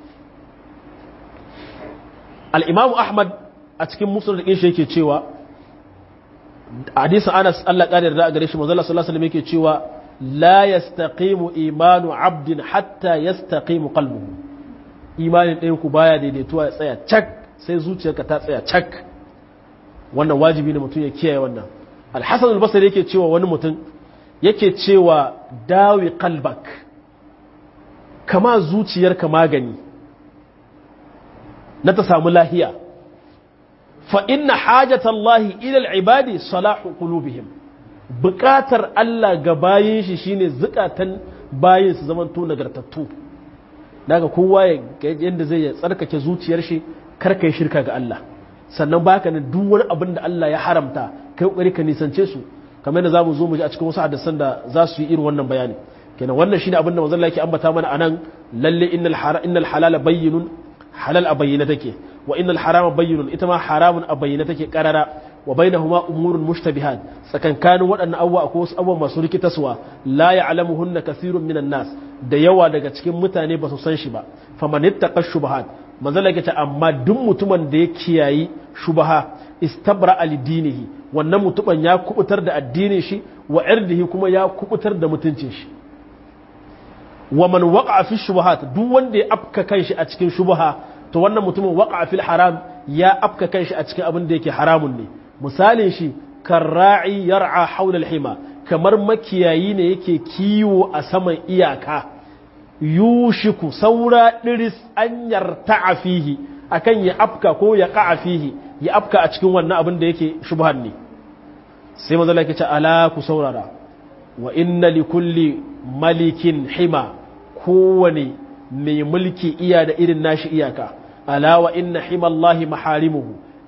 al'imamu Ahmad a cikin musulun da shi yake cewa hadisa anas Allah ƙari da gare shi mazala sallallahu Alaihi yake cewa la yastaqimu imanu abdin hatta yastaqimu qalbuhu imanin ɗayan ku baya daidaituwa ya tsaya cak sai zuciyarka ta tsaya cak wannan wajibi ne mutum ya kiyaye wannan alhassan albasar yake cewa wani mutum yake cewa dawi kalbak kama zuciyarka magani na ta samu lahiya fa inna hajatallahi ilal ibadi salahu qulubihim bukatar Allah ga bayin shi shine zukatan bayin su zaman to nagartattu daga kowa yadda zai tsarkake zuciyar shi karka yi shirka ga Allah sannan baka ne duk wani abin da Allah ya haramta kai kokari ka nisance su kamar yadda zamu zo mu ji a cikin wasu hadisan da za su yi irin wannan bayani kenan wannan shine abin da manzon Allah yake ambata mana anan lalle innal haram innal halala bayyinun halal a bayyana take wa innal harama bayyinun ita ma haramun a bayyana take karara wa bainahuma umurun mushtabihat tsakankanin waɗannan abubuwa akwai wasu abubuwa masu rikitaswa la ya'lamuhunna kathirun minan nas da yawa daga cikin mutane ba su san shi ba faman ittaqa shubahat manzon Allah ta amma duk mutumin da ya kiyayi shubaha istabra alidinihi wannan mutumin ya kubutar da addinin shi wa irdihi kuma ya kubutar da mutuncin shi wa man waqa fi shubuhat duk wanda ya afka kanshi a cikin shubuha to wannan mutumin waqa fil haram ya afka kanshi a cikin abin da yake haramun ne misalin shi karra'i yar'a hawla al-hima kamar makiyayi ne yake kiwo a saman iyaka yushiku saura diris an yarta'a fihi akan ya afka ko ya qa'a fihi ya afka a cikin wannan abin da yake shubhan ne sai manzo Allah ce ala ku saurara wa inna li kulli malikin hima kowane mai mulki iya da irin nashi iyaka ala wa inna himallahi maharimuhu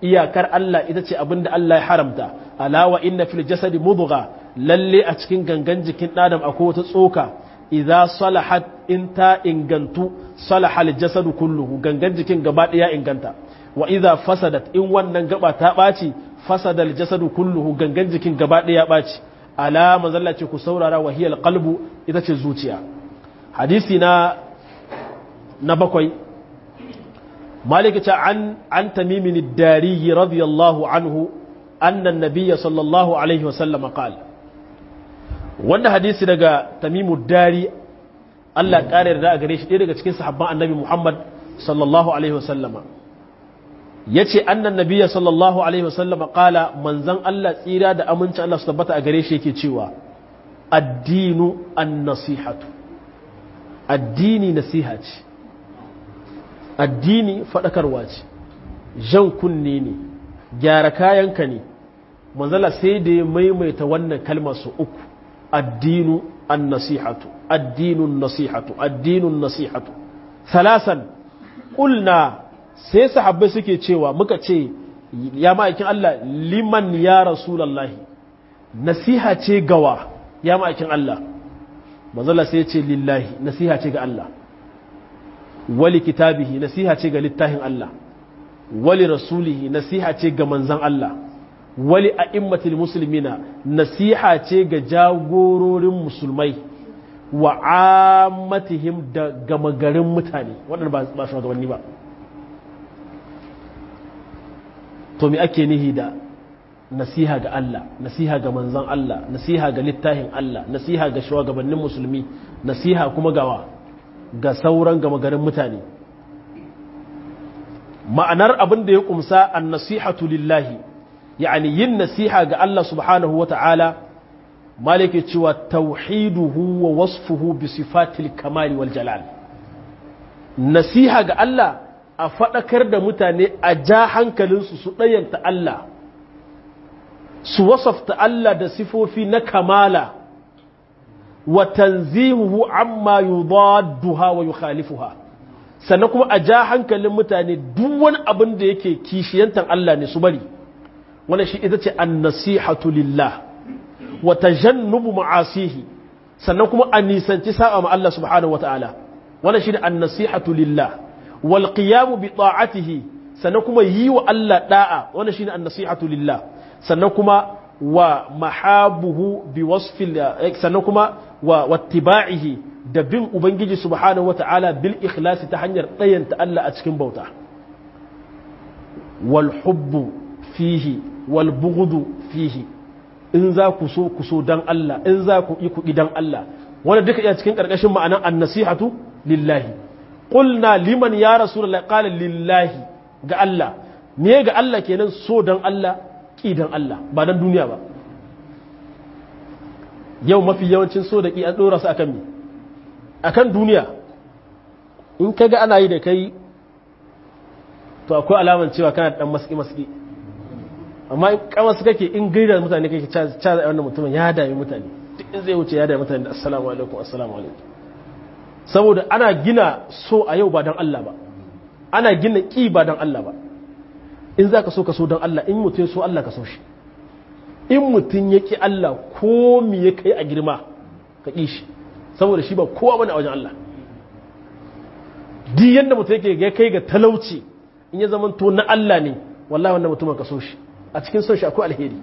iyakar Allah ita ce abin da Allah ya haramta alawa inna fil jasadi mudgha lalle a cikin gangan jikin ɗadam akwai wata tsoka idza salahat in ta ingantu salaha al jasadu kulluhu gangan jikin gaba ɗaya inganta wa idza fasadat in wannan gaba ta ɓaci fasada al jasadu kulluhu gangan jikin gaba ɗaya ɓaci ala manzalla ce ku saurara wa hiyal qalbu ita ce zuciya hadisi na na bakwai مالك عن عن تميم الداري رضي الله عنه أن النبي صلى الله عليه وسلم قال wannan hadisi daga tamimu dari Allah ƙare da a gare shi ɗaya daga cikin sahabban annabi Muhammad sallallahu alaihi wasallama ya ce annan nabiya sallallahu alaihi wasallama ƙala manzan Allah tsira da aminci Allah su tabbata a gare shi yake cewa addinu an nasihatu addini nasiha ce addini faɗakarwa ce jan kunne ne gyara kayanka ne manzala sai da ya maimaita wannan kalmar su uku addinu an nasihatu addinun nasihatu addinun nasihatu salasan ƙulna sai sahabbai suke cewa muka ce ya ma'aikin Allah liman ya rasulallahi nasiha ce gawa ya ma'aikin Allah manzala sai ce lillahi nasiha ce ga Allah wali kitabihi nasiha ce ga littafin Allah wali rasulihi nasiha ce ga manzan Allah wali a'immatil muslimina nasiha ce ga jagororin musulmai wa ammatihim da gama garin mutane waɗanda ba shugabanni ba to me ake nihi da nasiha ga Allah nasiha ga manzan Allah nasiha ga littafin Allah nasiha ga shugabannin musulmi nasiha kuma gawa ga sauran gama garin mutane ma'anar abin da ya kumsa an nasihatu lillahi yani yin nasiha ga Allah subhanahu wa ta'ala malike cewa tauhiduhu wa wasfuhu bi sifatil kamali wal jalal nasiha ga Allah a faɗakar da mutane a ja hankalinsu su ɗayanta Allah su wasafta Allah da sifofi na kamala wa tanzihuhu amma yudadduha wa yukhalifuha sannan kuma a ja hankalin mutane duk wani abin da yake kishiyantan Allah ne su bari wannan shi ita ce an-nasihatu lillah wa tajannubu ma'asihi sannan kuma a nisanci sa'a ma Allah subhanahu wa ta'ala wannan shi ne an-nasihatu lillah wal qiyamu bi ta'atihi sannan kuma yi wa Allah da'a wannan shi ne an-nasihatu lillah sannan kuma wa mahabuhu bi wasfil sannan kuma wa wattiba'ihi da bin ubangiji subhanahu wata'ala bil ikhlasi ta hanyar tsayanta Allah a cikin bauta wal hubbu fihi wal bughdu fihi in za ku so ku so dan Allah in za ku yi ku dan Allah wanda duka iya cikin karkashin ma'anan an-nasihatu lillahi qulna liman ya rasulullah qala lillahi ga Allah me ga Allah kenan so dan Allah ki dan Allah ba dan duniya ba yau mafi yawancin so da ki an dora su akan me akan duniya in kaga ana yi da kai to akwai alaman cewa kana dan maski maski amma in kama su kake in gaida mutane kake caza wannan mutumin ya dami mutane duk in zai wuce ya dami mutane da assalamu alaikum assalamu alaikum saboda ana gina so a yau ba don Allah ba ana gina ki ba don Allah ba in za ka so ka so don Allah in mutum so Allah ka so shi in mutum ya ki Allah ko mi ya kai a girma ka ƙi shi saboda shi ba kowa bane a wajen Allah duk yadda mutum yake ya kai ga talauci in ya zama to na Allah ne wallahi wannan mutumin ka so shi a cikin son shi akwai alheri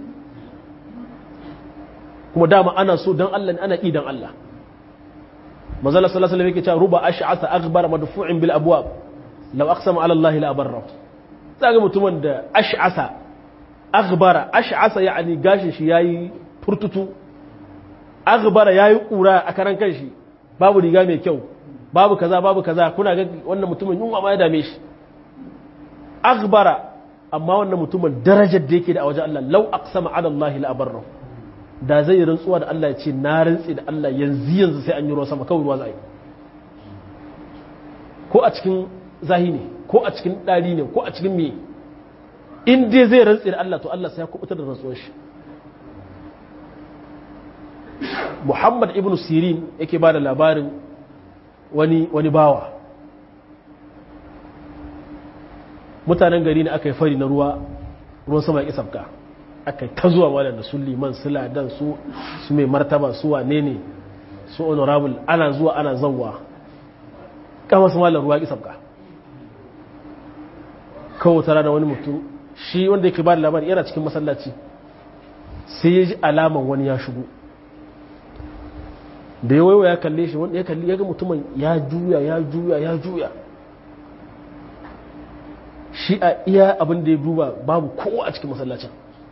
kuma dama ana so don Allah ne ana ƙi don Allah manzala sallallahu alaihi yake cewa ruba ash'asa aghbar madfu'in bil abwab law aqsama ala Allah la abarra zaga mutumin da ash'asa aghbara ash'asa yani gashin shi yayi furtutu aghbara yayi kura a karan kanshi babu riga mai kyau babu kaza babu kaza kuna ga wannan mutumin yunwa ma ya dame shi aghbara amma wannan mutumin darajar da yake da a wajen Allah lau aqsama ala Allah la abarra da zai rantsuwa da Allah ya ce na rantsi da Allah yanzu yanzu sai an yi ruwa sama kawai ruwa zai ko a cikin zahi ne ko a cikin dari ne ko a cikin me in dai zai rantsi da Allah to Allah sai ya kubutar da rantsuwar shi Muhammad ibn Sirin yake ba da labarin wani wani bawa mutanen gari ne aka yi fari na ruwa ruwan sama ya ƙi sabka aka ta zuwa malam da su liman su ladan su su mai martaba su wane ne su honorable ana zuwa ana zawwa kama su malam ruwa ya ƙi sabka kawo tara da wani mutum shi wanda yake ba da labari yana cikin masallaci sai ya ji alaman wani ya shigo da ya waiwa ya kalle shi wanda ya kalli ya ga mutumin ya juya ya juya ya juya shi a iya abin da ya duba babu kowa a cikin masallacin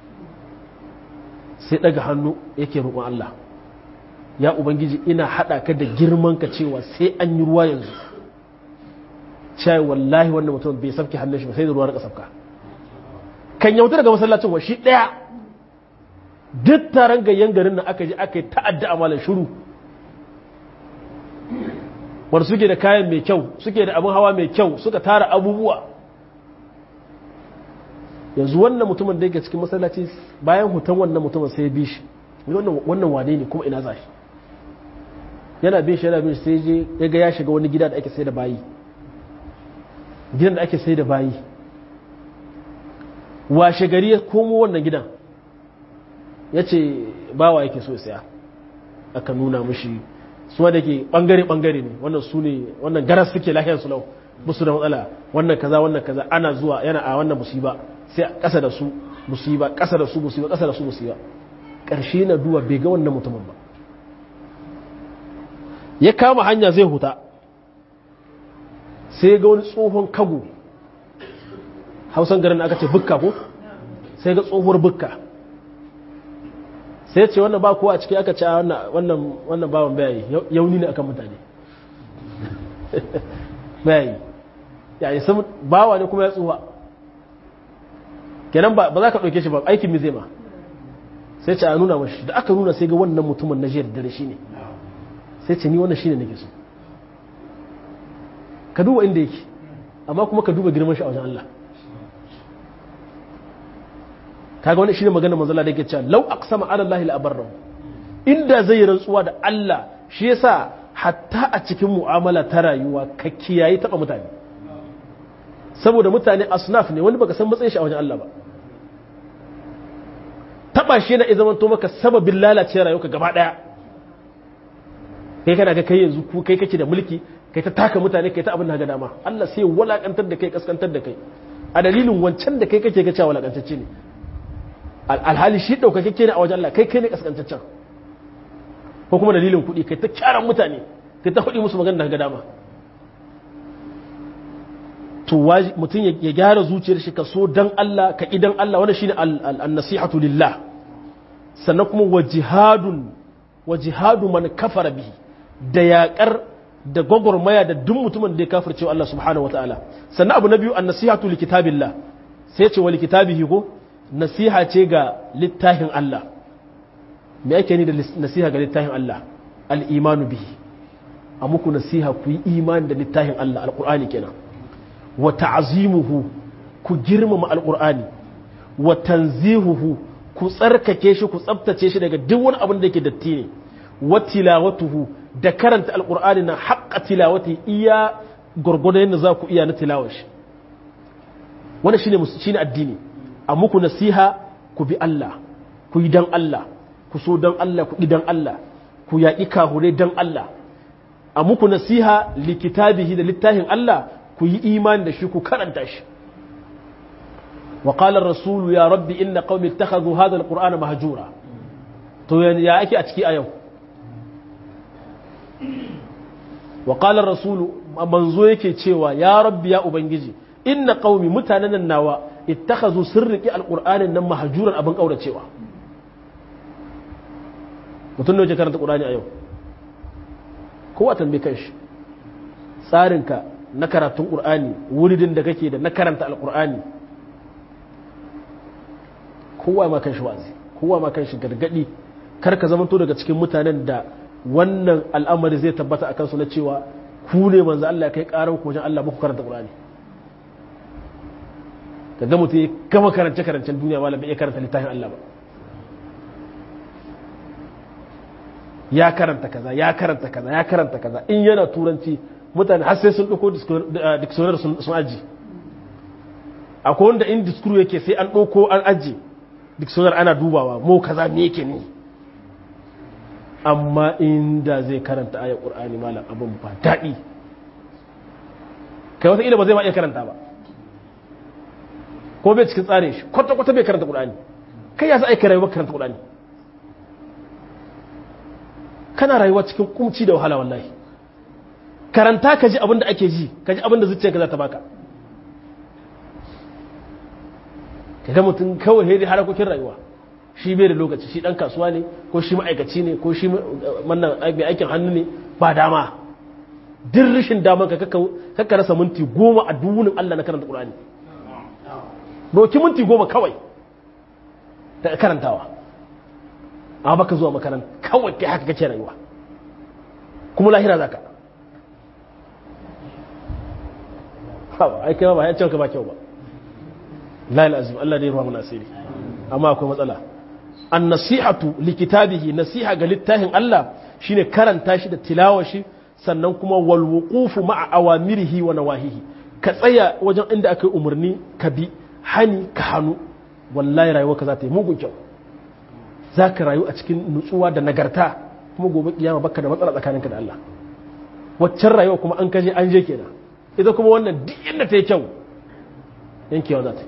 sai daga hannu yake roƙon Allah ya ubangiji ina haɗa ka da girman ka cewa sai an yi ruwa yanzu cewa wallahi wannan mutum bai sabke hannun shi ba sai da ruwa na kasafka kan yauta daga masallacin wa shi ɗaya duk taron gayyan garin nan aka je aka yi ta'adda a malar shuru wanda suke da kayan mai kyau suke da abin hawa mai kyau suka tara abubuwa yanzu wannan mutumin da yake cikin masallaci bayan hutan wannan mutumin sai ya bi shi wannan wane ne kuma ina za shi yana bin shi yana bin shi sai je ya ga ya shiga wani gida da ake sai da bayi gidan da ake sai da bayi washe gari ya komo wannan gidan ya ce bawa yake so saya aka nuna mushi su da ke bangare-bangare ne wannan su ne wannan garas suke lafiyar su lau musu da matsala wannan kaza wannan kaza ana zuwa yana a wannan musiba sai a ƙasa da su musiba ƙasa da su musiba ƙasa da su musiba ƙarshe na duwa bai ga wannan mutumin ba ya kama hanya zai huta sai ga wani tsohon kago hausan garin aka ce bukka ko sai ga tsohuwar bukka sai ce wannan ba kowa a ciki aka ce wannan wannan bawan bayayi yauni ne akan mutane bayayi yayi sun bawa ne kuma ya tsuwa kenan ba za ka ɗauke shi ba aikin mi zai ma sai ce a nuna mashi da aka nuna sai ga wannan mutumin na jiyar dare shi ne sai ce ni wannan shi ne nake so ka duba inda yake amma kuma ka duba girman shi a wajen Allah kaga wani shine magana manzo Allah da yake cewa law aqsama ala Allah la abarrahu inda zai rantsuwa da Allah shi yasa hatta a cikin mu'amala ta rayuwa ka kiyaye taba mutane saboda mutane asnaf ne wani baka san matsayin shi a wajen Allah ba taba shi yana zaman to maka sababin lalace rayuwarka gaba daya kai kana ga kai yanzu ku kai kake da mulki kai ta taka mutane kai ta abin da ga dama Allah sai walakantar da kai kaskantar da kai a dalilin wancan da kai kake ga cewa walakantacce ne alhali shi ɗaukakakke ne a wajen Allah kai kai ne kaskantaccen ko kuma dalilin kuɗi kai ta kyaran mutane kai ta faɗi musu magana daga dama to mutum ya gyara zuciyar shi ka so dan Allah ka idan Allah wannan shine an-nasihatu lillah sannan kuma wa jihadun wa jihadu man kafara bihi da yaƙar da gwagwarmaya da duk mutumin da ya kafirce Allah subhanahu wataala sannan abu na biyu an-nasihatu li kitabillah sai ce wa li kitabihi ko nasiha ce ga littafin Allah me ake ni da nasiha ga littafin Allah al'imanu bihi a muku nasiha ku yi imani da littafin Allah al'ur'ani kenan wa ta'azimuhu ku girmama al'ur'ani wa tanzihuhu ku tsarkake shi ku tsabtace shi daga duk wani abin da yake datti ne wa tilawatuhu da karanta al'ur'ani na haƙƙa tilawati iya gwargwadon yadda za ku iya na tilawar shi wannan shine shine addini a muku nasiha ku bi Allah ku yi dan Allah ku so dan Allah ku dan Allah ku yaƙi kahure dan Allah a muku nasiha likitabihi da littafin Allah ku yi imani da shi ku karanta shi wa qala ar-rasul ya rabbi inna qaumi ittakhadhu hadha al-qur'ana mahjura to ya ake a ciki a yau wa qala ar-rasul manzo yake cewa ya rabbi ya ubangiji inna qaumi mutanen nan nawa ittakhazu sirriki alqur'anin nan mahjuran abin kauracewa mutum ne yake karanta qur'ani a yau kowa tambaye kanshi tsarinka na karatun qur'ani wuridin da kake da na karanta alqur'ani kowa ma kanshi wazi kowa ma kanshi gargadi kar ka zamanto daga cikin mutanen da wannan al'amari zai tabbata akan su na cewa ku ne manzo Allah ya kai karan ku wajen Allah muku karanta qur'ani ka ga mutum ya gama karance karancen duniya malam bai iya karanta littafin Allah ba ya karanta kaza ya karanta kaza ya karanta kaza in yana turanci mutane har sai sun ɗauko dictionary sun aji akwai wanda in diskuru yake sai an ɗauko an ajiye dictionary ana dubawa mo kaza me yake ne amma inda zai karanta ayar ƙur'ani malam abin ba daɗi kai wata ba zai ma iya karanta ba ko bai cikin tsarin shi kwata-kwata bai karanta ƙur'ani kai ya za a yi rayuwa karanta ƙur'ani kana rayuwa cikin kumci da wahala wallahi karanta ka ji abin da ake ji ka ji abin da zuciyarka za ta baka ka ga mutum kawai hedi harakokin rayuwa shi bai da lokaci shi dan kasuwa ne ko shi ma'aikaci ne ko shi wannan mai aikin hannu ne ba dama duk rashin daman ka kakka rasa minti goma a duwunin Allah na karanta Qur'ani doki minti goma kawai ta karantawa amma baka zuwa makaranta kawai kai haka kake rayuwa kuma lahira zaka hawa ai kai ba ya ce ka ba kyau ba lail azim Allah ne ruwa mun asiri amma akwai matsala an nasihatu li kitabihi nasiha ga littafin Allah shine karanta shi da tilawa shi sannan kuma wal wuqufu ma'a awamirihi wa nawahihi ka tsaya wajen inda aka yi umarni ka bi hani ka hannu wallahi rayuwa ka za ta yi mugun kyau za ka rayu a cikin nutsuwa da nagarta kuma gobe kiyama baka da matsala tsakaninka da Allah waccan rayuwa kuma an kaje an je kenan ita kuma wannan duk inda ta yi kyau yankewa za ta yi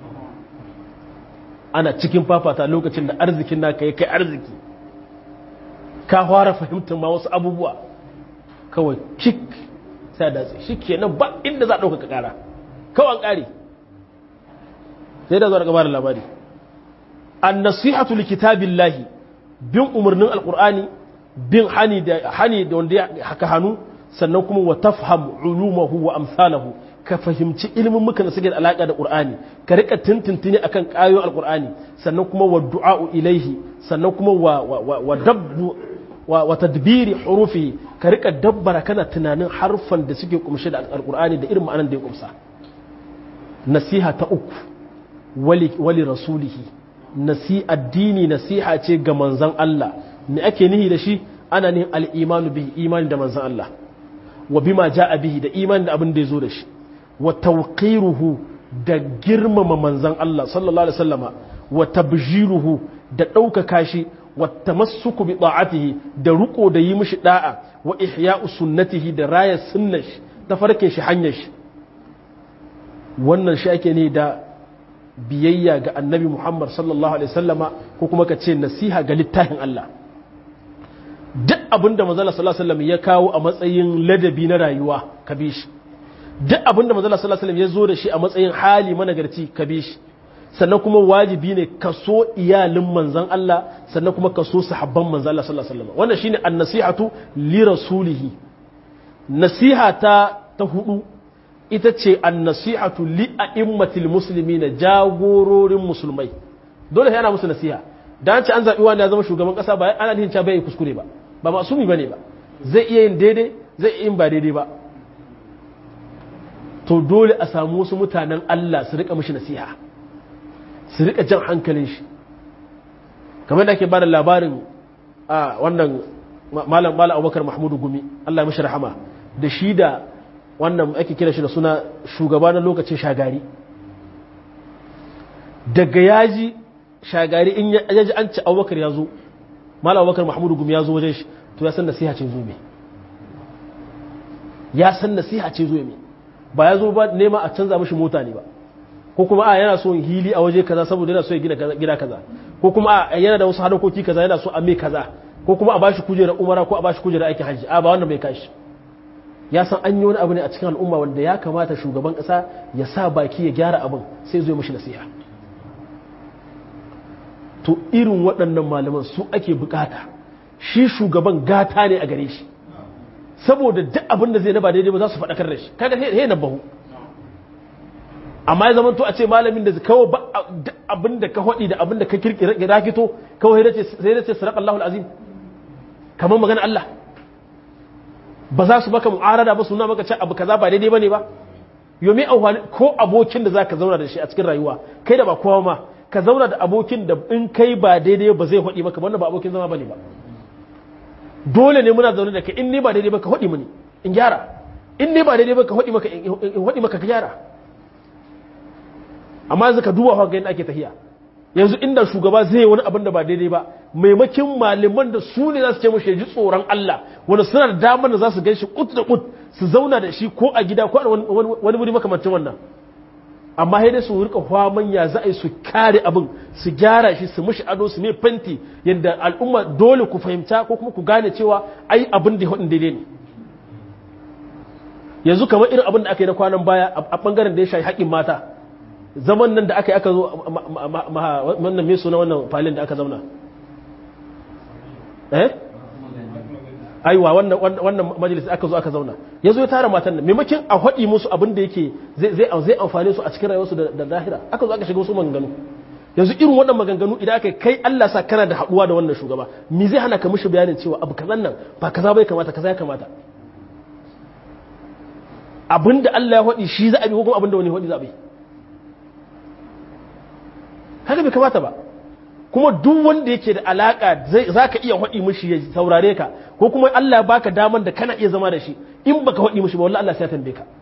ana cikin fafata lokacin da arzikin naka ya kai arziki ka fara fahimtar ma wasu abubuwa kawai kik sai da shi kenan ba inda za a ɗauka ƙara kawai ƙari sai da zuwa daga bada labari an nasihatu li kitabillahi bin umarnin alqur'ani bin hani da hani da wanda ya haka hannu sannan kuma wa tafham ulumahu wa amsalahu ka fahimci ilimin muka da suke da alaka da qur'ani ka rika tintintini akan kayoyin alqur'ani sannan kuma wa du'a'u ilaihi sannan kuma wa wa dabbu wa tadbiri hurufi ka rika dabbara kana tunanin harfan da suke kumshe da alqur'ani da irin ma'anan da ya kumsa nasiha ta uku wali wali rasulihi nasi addini nasiha ce ga manzon Allah me ake nihi da shi ana nihin al-imanu bihi imani da manzon Allah wa bima ja'a bihi da imani da abin da ya zo da shi wa tawqiruhu da girmama manzon Allah sallallahu alaihi wasallama wa tabjiruhu da ɗaukaka shi wa tamassuku bi ta'atihi da ruko da yi mishi da'a wa ihya'u sunnatihi da raya sunnar shi ta farke shi hanyar shi wannan shi ake ne da biyayya ga annabi Muhammad sallallahu alaihi wasallama ko kuma ka ce nasiha ga littafin Allah duk abin da manzala sallallahu alaihi wasallam ya kawo a matsayin ladabi na rayuwa ka bi shi duk abin da manzala sallallahu alaihi wasallam ya zo da shi a matsayin hali managarci ka bi shi sannan kuma wajibi ne ka so iyalin manzan Allah sannan kuma ka so sahabban manzan Allah sallallahu alaihi wasallam wannan shine an-nasihatu li rasulihi nasiha ta ta hudu ita ce an-nasihatu li a'immatil muslimina jagororin musulmai dole sai ana musu nasiha dan ce an zabi wanda ya zama shugaban kasa ba ana nihin cewa bai kuskure ba ba masumi bane ba zai iya yin daidai zai iya yin ba daidai ba to dole a samu wasu mutanen Allah su rika mishi nasiha su rika jan hankalin shi kamar da ake bada labarin a wannan malam malam abubakar mahmudu gumi allah mashi rahama da shi da wannan ake kira shi da suna shugaba na lokacin shagari daga yaji shagari in yaji an ci abubakar ya zo malam abubakar mahmudu gumi ya zo wajen shi to ya san nasiha ce zo me ya san nasiha ce zo me ba ya zo ba nema a canza mashi mota ne ba ko kuma a yana so hili a waje kaza saboda yana so ya gina gida kaza ko kuma a yana da wasu hadakoki kaza yana so a mai kaza ko kuma a bashi kujerar umara ko a bashi kujerar aikin hajji a ba wannan bai kashi ya san an yi wani abu ne a cikin al'umma wanda ya kamata shugaban kasa ya sa baki ya gyara abin sai zo mishi nasiha to irin waɗannan malaman su ake bukata shi shugaban gata ne a gare shi saboda duk abin da zai na ba daidai ba za su faɗakar da shi kaga he na bahu amma ya zamanto a ce malamin da kawai ba abin da ka haɗi da abin da ka kirkira fito kawai sai da ce sarak Allahul azim kamar magana Allah ba za su baka mu'arada ba su nuna maka ce abu kaza ba daidai bane ba yomi auhani ko abokin da za ka zauna da shi a cikin rayuwa kai da ba kowa ma ka zauna da abokin da in kai ba daidai ba zai haɗi maka wannan ba abokin zama bane ba dole ne muna zaune da kai in ne ba daidai ba ka haɗi mani in gyara in ne ba daidai ba ka haɗi maka in haɗi maka ka gyara amma yanzu ka duba ga yadda ake tahiya yanzu inda shugaba zai yi wani abin da ba daidai ba maimakin malaman da su ne za su ce mashi ji tsoron Allah wanda suna da damar da za su gan shi kut da kut su zauna da shi ko a gida ko a wani wuri makamancin wannan amma sai dai su rika hwaman ya za a yi su kare abin su gyara shi su mishi ado su mai fanti yadda al'umma dole ku fahimta ko kuma ku gane cewa ai abin da hudun daidai ne yanzu kamar irin abin da aka yi na kwanan baya a bangaren da ya shayi haƙƙin mata zaman nan da aka yi aka zo wannan mai suna wannan falin da aka zauna eh aiwa wannan wannan majalis aka zo aka zauna yazo ya tara matan nan maimakon a haɗi musu abin da yake zai zai zai amfane su a cikin rayuwarsu da lahira aka zo aka shiga wasu maganganu yanzu irin wannan maganganu idan aka kai Allah sa kana da haɗuwa da wannan shugaba me zai hana ka mishi bayanin cewa abu kazan nan ba kaza bai kamata kaza ya kamata abinda Allah ya haɗi shi za a bi ko kuma abinda wani haɗi za a bi haka bai kamata ba kuma duk wanda yake da alaka za ka iya haɗi mishi ya saurare ka ko kuma Allah ya baka daman da kana iya zama da shi in baka haɗi mishi ba wallahi Allah sai ya tambaye ka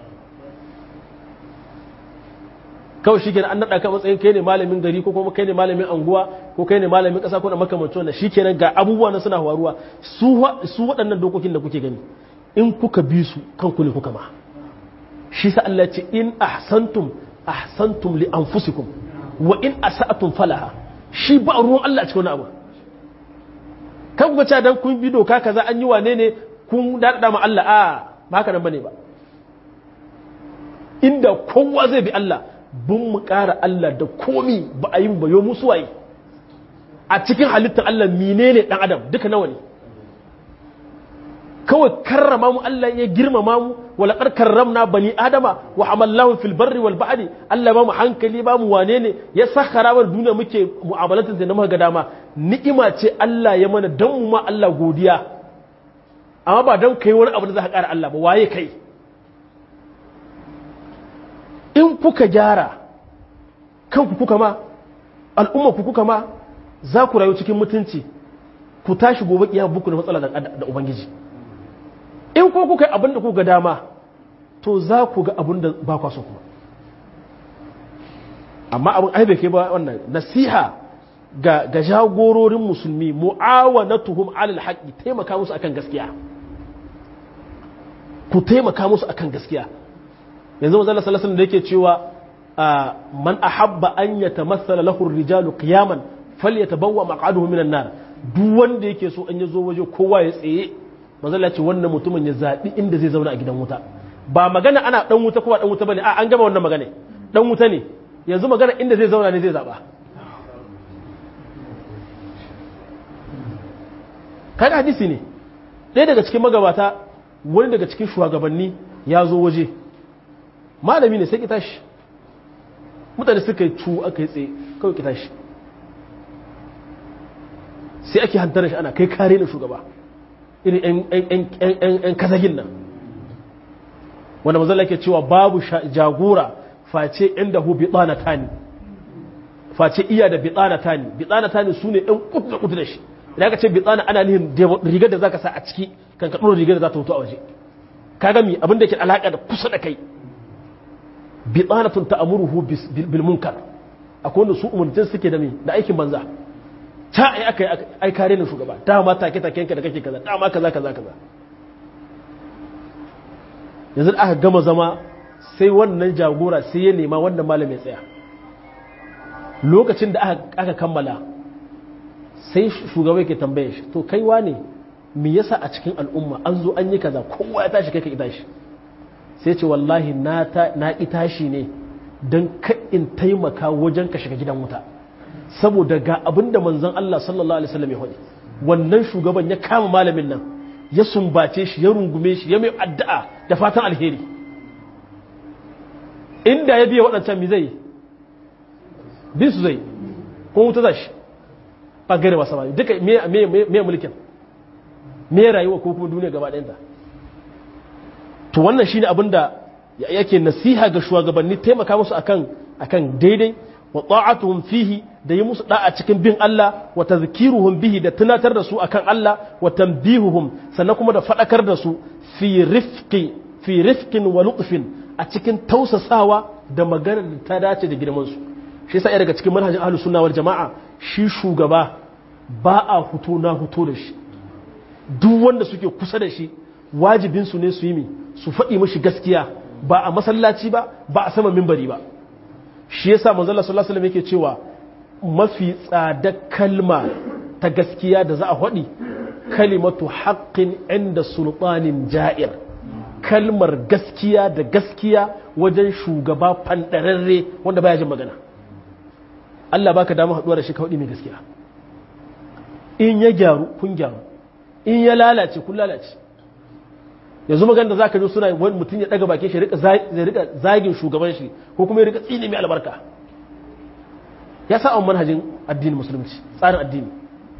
kawai shi kenan an naɗa ka matsayin kai ne malamin gari ko kuma kai ne malamin anguwa ko kai ne malamin ƙasa ko na makamancin wannan shi kenan ga abubuwa na suna faruwa su waɗannan dokokin da kuke gani in kuka bi su kanku ne kuka ma shi sa Allah ce in ahsantum ahsantum li anfusikum wa in asa'tum falaha shi ba ruwan Allah a cikin wani abu kan kuka cewa dan kun bi doka kaza an yi wane ne kun dada ma Allah a ba haka nan bane ba inda kowa zai bi Allah bun mu ƙara Allah da komi ba a yi ba yo musu waye a cikin halittar Allah menene dan adam duka nawa ne kawai karrama mu Allah ya girmama mu wala kar karramna bani adama wa hamallahu fil barri wal bahri Allah ba mu hankali ba mu wane ne ya sakhara wa duniya muke mu'amalatin da muka ga dama ni'ima ce Allah ya mana dan mu ma Allah godiya amma ba dan kai wani abu da za ka kara Allah ba waye kai in kuka gyara kanku kuka ma al'umma ku kuka ma za ku rayu cikin mutunci ku tashi gobe kiyama buku da matsala da ubangiji in ko kuka yi abin da kuka dama to za ku ga abin da ba kwa so kuma amma abin aibe ke ba wannan nasiha ga ga jagororin musulmi mu'awanatuhum alal haqqi taimaka musu akan gaskiya ku taimaka musu akan gaskiya yanzu manzo sallallahu alaihi da yake cewa man ahabba an yatamassala lahu ar-rijalu qiyaman falyatabawwa maq'aduhu minan nar duk wanda yake so an yazo waje kowa ya tsaye manzala ce wannan mutumin ya zaɓi inda zai zauna a gidan wuta ba magana ana ɗan wuta ko ba ɗan wuta ba ne a an gama wannan magana ɗan wuta ne yanzu magana inda zai zauna ne zai zaɓa kaga hadisi ne ɗaya daga cikin magabata wani daga cikin shugabanni ya zo waje malami ne sai ki tashi mutane suka yi cu aka yi tsaye kawai ki tashi sai ake hantar shi ana kai kare na shugaba irin ‘yan kazagin nan wanda mazala ke cewa babu jagora face inda hu bitsana tani face iya da bitsana tani bitsana tani su ne ‘yan kutu da kutu da shi idan ka ce bitsana ana nihin rigar da za ka sa a ciki kan ka ɗora rigar da za ta hutu a waje ka gami abin da ke alaƙa da kusa da kai bitsana tun ta'amuruhu bil munkar akwai wanda su umarnin suke da mai da aikin banza ta ai aka yi ai kare ni shugaba dama take take yanka da kake kaza dama kaza kaza kaza yanzu aka gama zama sai wannan jagora sai ya nema wannan malami ya tsaya lokacin da aka kammala sai shugaba yake tambaye shi to kai wane me yasa a cikin al'umma an zo an yi kaza kowa ya tashi kai ka tashi sai ce wallahi na ta na tashi ne dan ka in taimaka wajen ka shiga gidan wuta saboda ga abin da manzon Allah sallallahu Alaihi wasallam ya faɗi wannan shugaban ya kama malamin nan ya sumbace shi ya rungume shi ya mai addu'a da fatan alheri inda ya biya waɗancan mi zai bin su zai ko wuta za shi ba gare wasa ba duka me mulkin me rayuwa ko kuma duniya gaba ɗayanta to wannan shine abin da yake nasiha ga shugabanni taimaka musu akan akan daidai wa ta'atuhum fihi da yi musu da'a cikin bin Allah wa tazkiruhum bihi da tunatar da su akan Allah wa tanbihuhum sannan kuma da fadakar da su fi rifqi fi rifqin wa lutfin a cikin tausasawa da magana da ta dace da girmansu shi sa daga cikin manhajin ahlus sunna wal jama'a shi shugaba ba a huto na huto da shi duk wanda suke kusa da shi wajibin su ne su yi mi su faɗi mashi gaskiya ba a masallaci ba ba a sama mimbari ba shi yasa manzo Allah sallallahu alaihi wasallam yake cewa mafi tsada kalma ta gaskiya da za a faɗi kalimatu haqqin inda sultanin ja'ir kalmar gaskiya da gaskiya wajen shugaba fandararre wanda baya jin magana Allah baka dama haɗuwa da shi ka faɗi mai gaskiya in ya gyaru kun gyaru in ya lalace kun lalace yanzu magana da za ka ji suna wani mutum ya ɗaga bakin shi ya rika zagin shugaban shi ko kuma ya rika tsini mai albarka ya sa manhajin addinin musulunci tsarin addini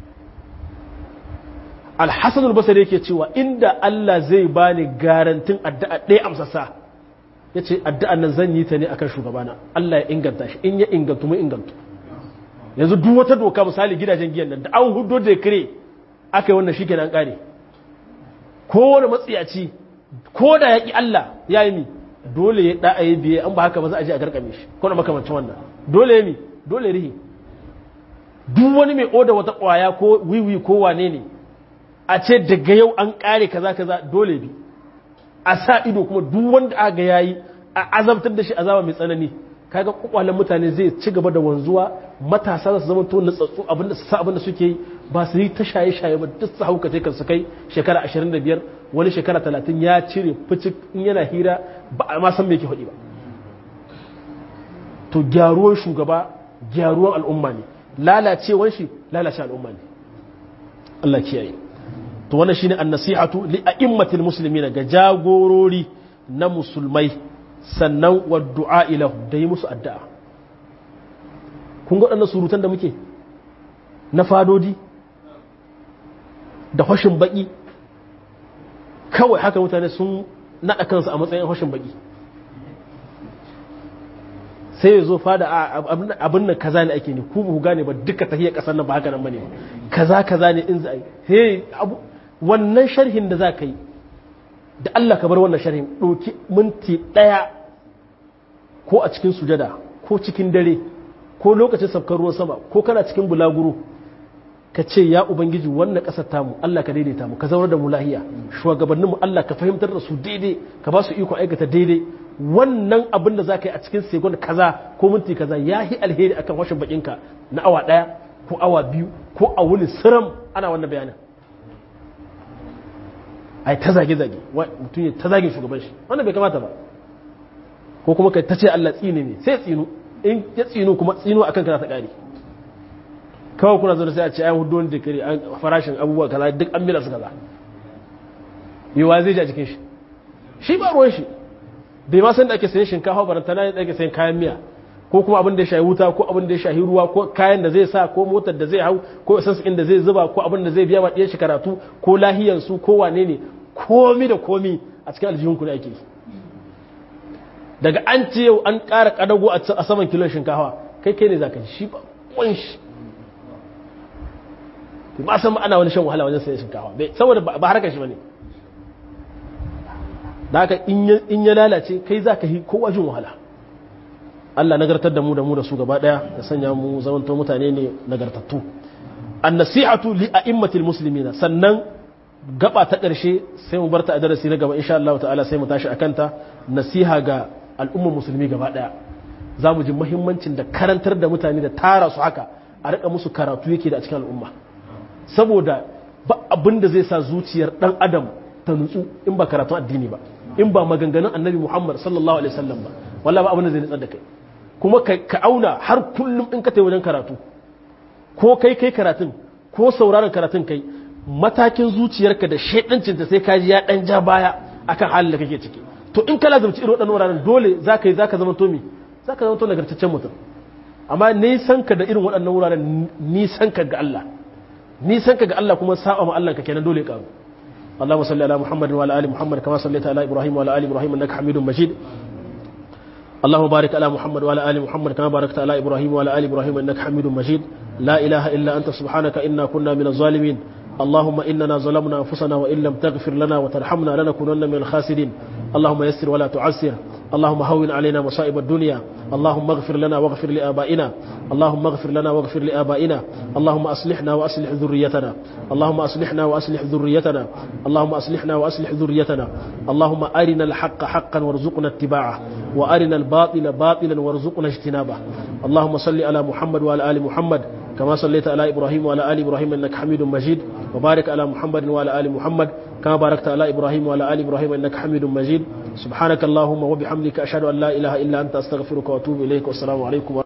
alhassan albasari yake cewa inda Allah zai bani garantin addu'a ɗaya amsasa ya ce addu'an nan zan yi ta ne akan shugabana Allah ya inganta shi in ya ingantu mu ingantu yanzu duk wata doka misali gidajen giyan nan da an hudo da kire aka yi wannan shi kenan kare kowane matsiyaci ko da ya ƙi Allah ya yi mi dole ya ɗa yi biye an ba haka ba za a je a garkame shi ko na makamancin wannan dole ya mi dole rihi duk wani mai oda wata ƙwaya ko wiwi ko wane ne a ce daga yau an ƙare kaza kaza dole bi a sa ido kuma duk wanda aka yayi a azabtar da shi azaba mai tsanani kaga kwakwalen mutane zai ci gaba da wanzuwa matasa za su zama to natsatsu abinda su sa abinda suke yi ba su yi ta shaye shaye ba duk su hauka kan su kai shekara 25 wani shekara 30 ya cire fici in yana hira ba a ma san me yake faɗi ba to gyaruwan shugaba gyaruwan al'umma ne lalacewar shi lalace al'umma ne Allah kiyaye to wannan shine an-nasihatu li a'immatil muslimin ga jagorori na musulmai sannan wa du'a ilahu da yi musu addu'a kun ga waɗannan surutan da muke na fadodi da hashin baki kawai haka mutane sun naɗa kansu a matsayin hashin baki sai ya zo fada abin nan kaza ne ake ne ku ba ku gane ba duka tahiyar ƙasar nan ba haka nan ba ne kaza kaza ne in za a yi hey wannan sharhin da za ka yi da Allah ka bar wannan sharhin ɗauki minti ɗaya ko a cikin sujada ko cikin dare ko lokacin sabkar ruwan sama ko kana cikin bulaguro ka ce ya ubangiji wannan ƙasar tamu Allah ka daidaita mu ka zaunar da mu lahiya shugabanninmu Allah ka fahimtar da su daidai ka ba su iko aikata daidai wannan abin da za ka yi a cikin segon kaza ko minti kaza ya yi alheri akan washin bakinka na awa ɗaya ko awa biyu ko a wuni siram ana wannan bayanin ai ta zage-zage mutum ya ta zage shugaban shi wannan bai kamata ba ko kuma kai ta ce Allah tsine ne sai tsinu in ya tsinu kuma tsinu akan kana ta kare kawai kuna zo sai a ce ayan hudu wani dikiri an farashin abubuwa kaza duk an mila su kaza yiwa zai ji a jikin shi shi ba ruwan shi bai ma san da ake sayan shinkafa barantana da ake sayan kayan miya ko kuma abin da ya shahi wuta ko abin da ya shahi ruwa ko kayan da zai sa ko motar da zai hau ko isansu da zai zuba ko abin da zai biya ma shi karatu ko lahiyansu ko wane ne komi da komi a cikin aljihunku da ake daga an ce yau an ƙara ƙadago a saman kilon shinkafa kai kai ne za ka ji shi ba ƙwan shi ba san ana wani shan wahala wajen sayan shinkafa saboda ba harkar shi ba ne da haka in ya lalace kai za ka yi kowa jin wahala Allah nagartar da mu da mu da su gaba daya da sanya mu zamanto mutane ne nagartattu an-nasihatu li a'immatil muslimina sannan gaba ta ƙarshe sai mu barta a darasi na gaba insha Allah ta'ala sai mu tashi akan ta nasiha ga al'ummar musulmi gaba daya za mu ji muhimmancin da karantar da mutane da tara su haka a rika musu karatu yake da a cikin al'umma saboda ba abin da zai sa zuciyar dan adam ta nutsu in ba karatun addini ba in ba maganganun annabi Muhammad sallallahu alaihi wasallam ba wallahi ba abin da zai nutsar da kai kuma ka auna har kullum in ka wajen karatu ko kai kai karatun ko sauraron karatun kai matakin zuciyarka da shaidancinta sai ka ji ya dan ja baya akan halin da kake ciki to in ka lazumci irin waɗannan wuraren dole za ka yi za ka zama to mi za ka zama to nagartaccen mutum amma nisan ka da irin waɗannan wuraren nisan ka ga Allah nisan ka ga Allah kuma sa'a ma Allah ka kenan dole ka اللهم صل على محمد وعلى ال محمد كما صليت على ابراهيم وعلى ال ابراهيم انك حميد مجيد اللهم بارك على محمد وعلى ال محمد كما باركت على ابراهيم وعلى ال ابراهيم انك حميد مجيد لا اله الا انت سبحانك انا كنا من الظالمين اللهم اننا ظلمنا انفسنا وان لم تغفر لنا وترحمنا لنكونن من الخاسرين اللهم يسر ولا تعسر اللهم هون علينا مصائب الدنيا اللهم اغفر لنا واغفر لآبائنا اللهم اغفر لنا واغفر لآبائنا اللهم أصلحنا وأصلح ذريتنا اللهم أصلحنا وأصلح ذريتنا اللهم أصلحنا وأصلح ذريتنا اللهم أرنا الحق حقا وارزقنا اتباعه وأرنا الباطل باطلا وارزقنا اجتنابه اللهم صل على محمد وعلى آل محمد كما صليت على إبراهيم وعلى آل إبراهيم إنك حميد مجيد وبارك على محمد وعلى آل محمد كما باركت على إبراهيم وعلى آل إبراهيم إنك حميد مجيد سبحانك اللهم وبحمدك أشهد أن لا إله إلا أنت أستغفرك وأتوب إليك والسلام عليكم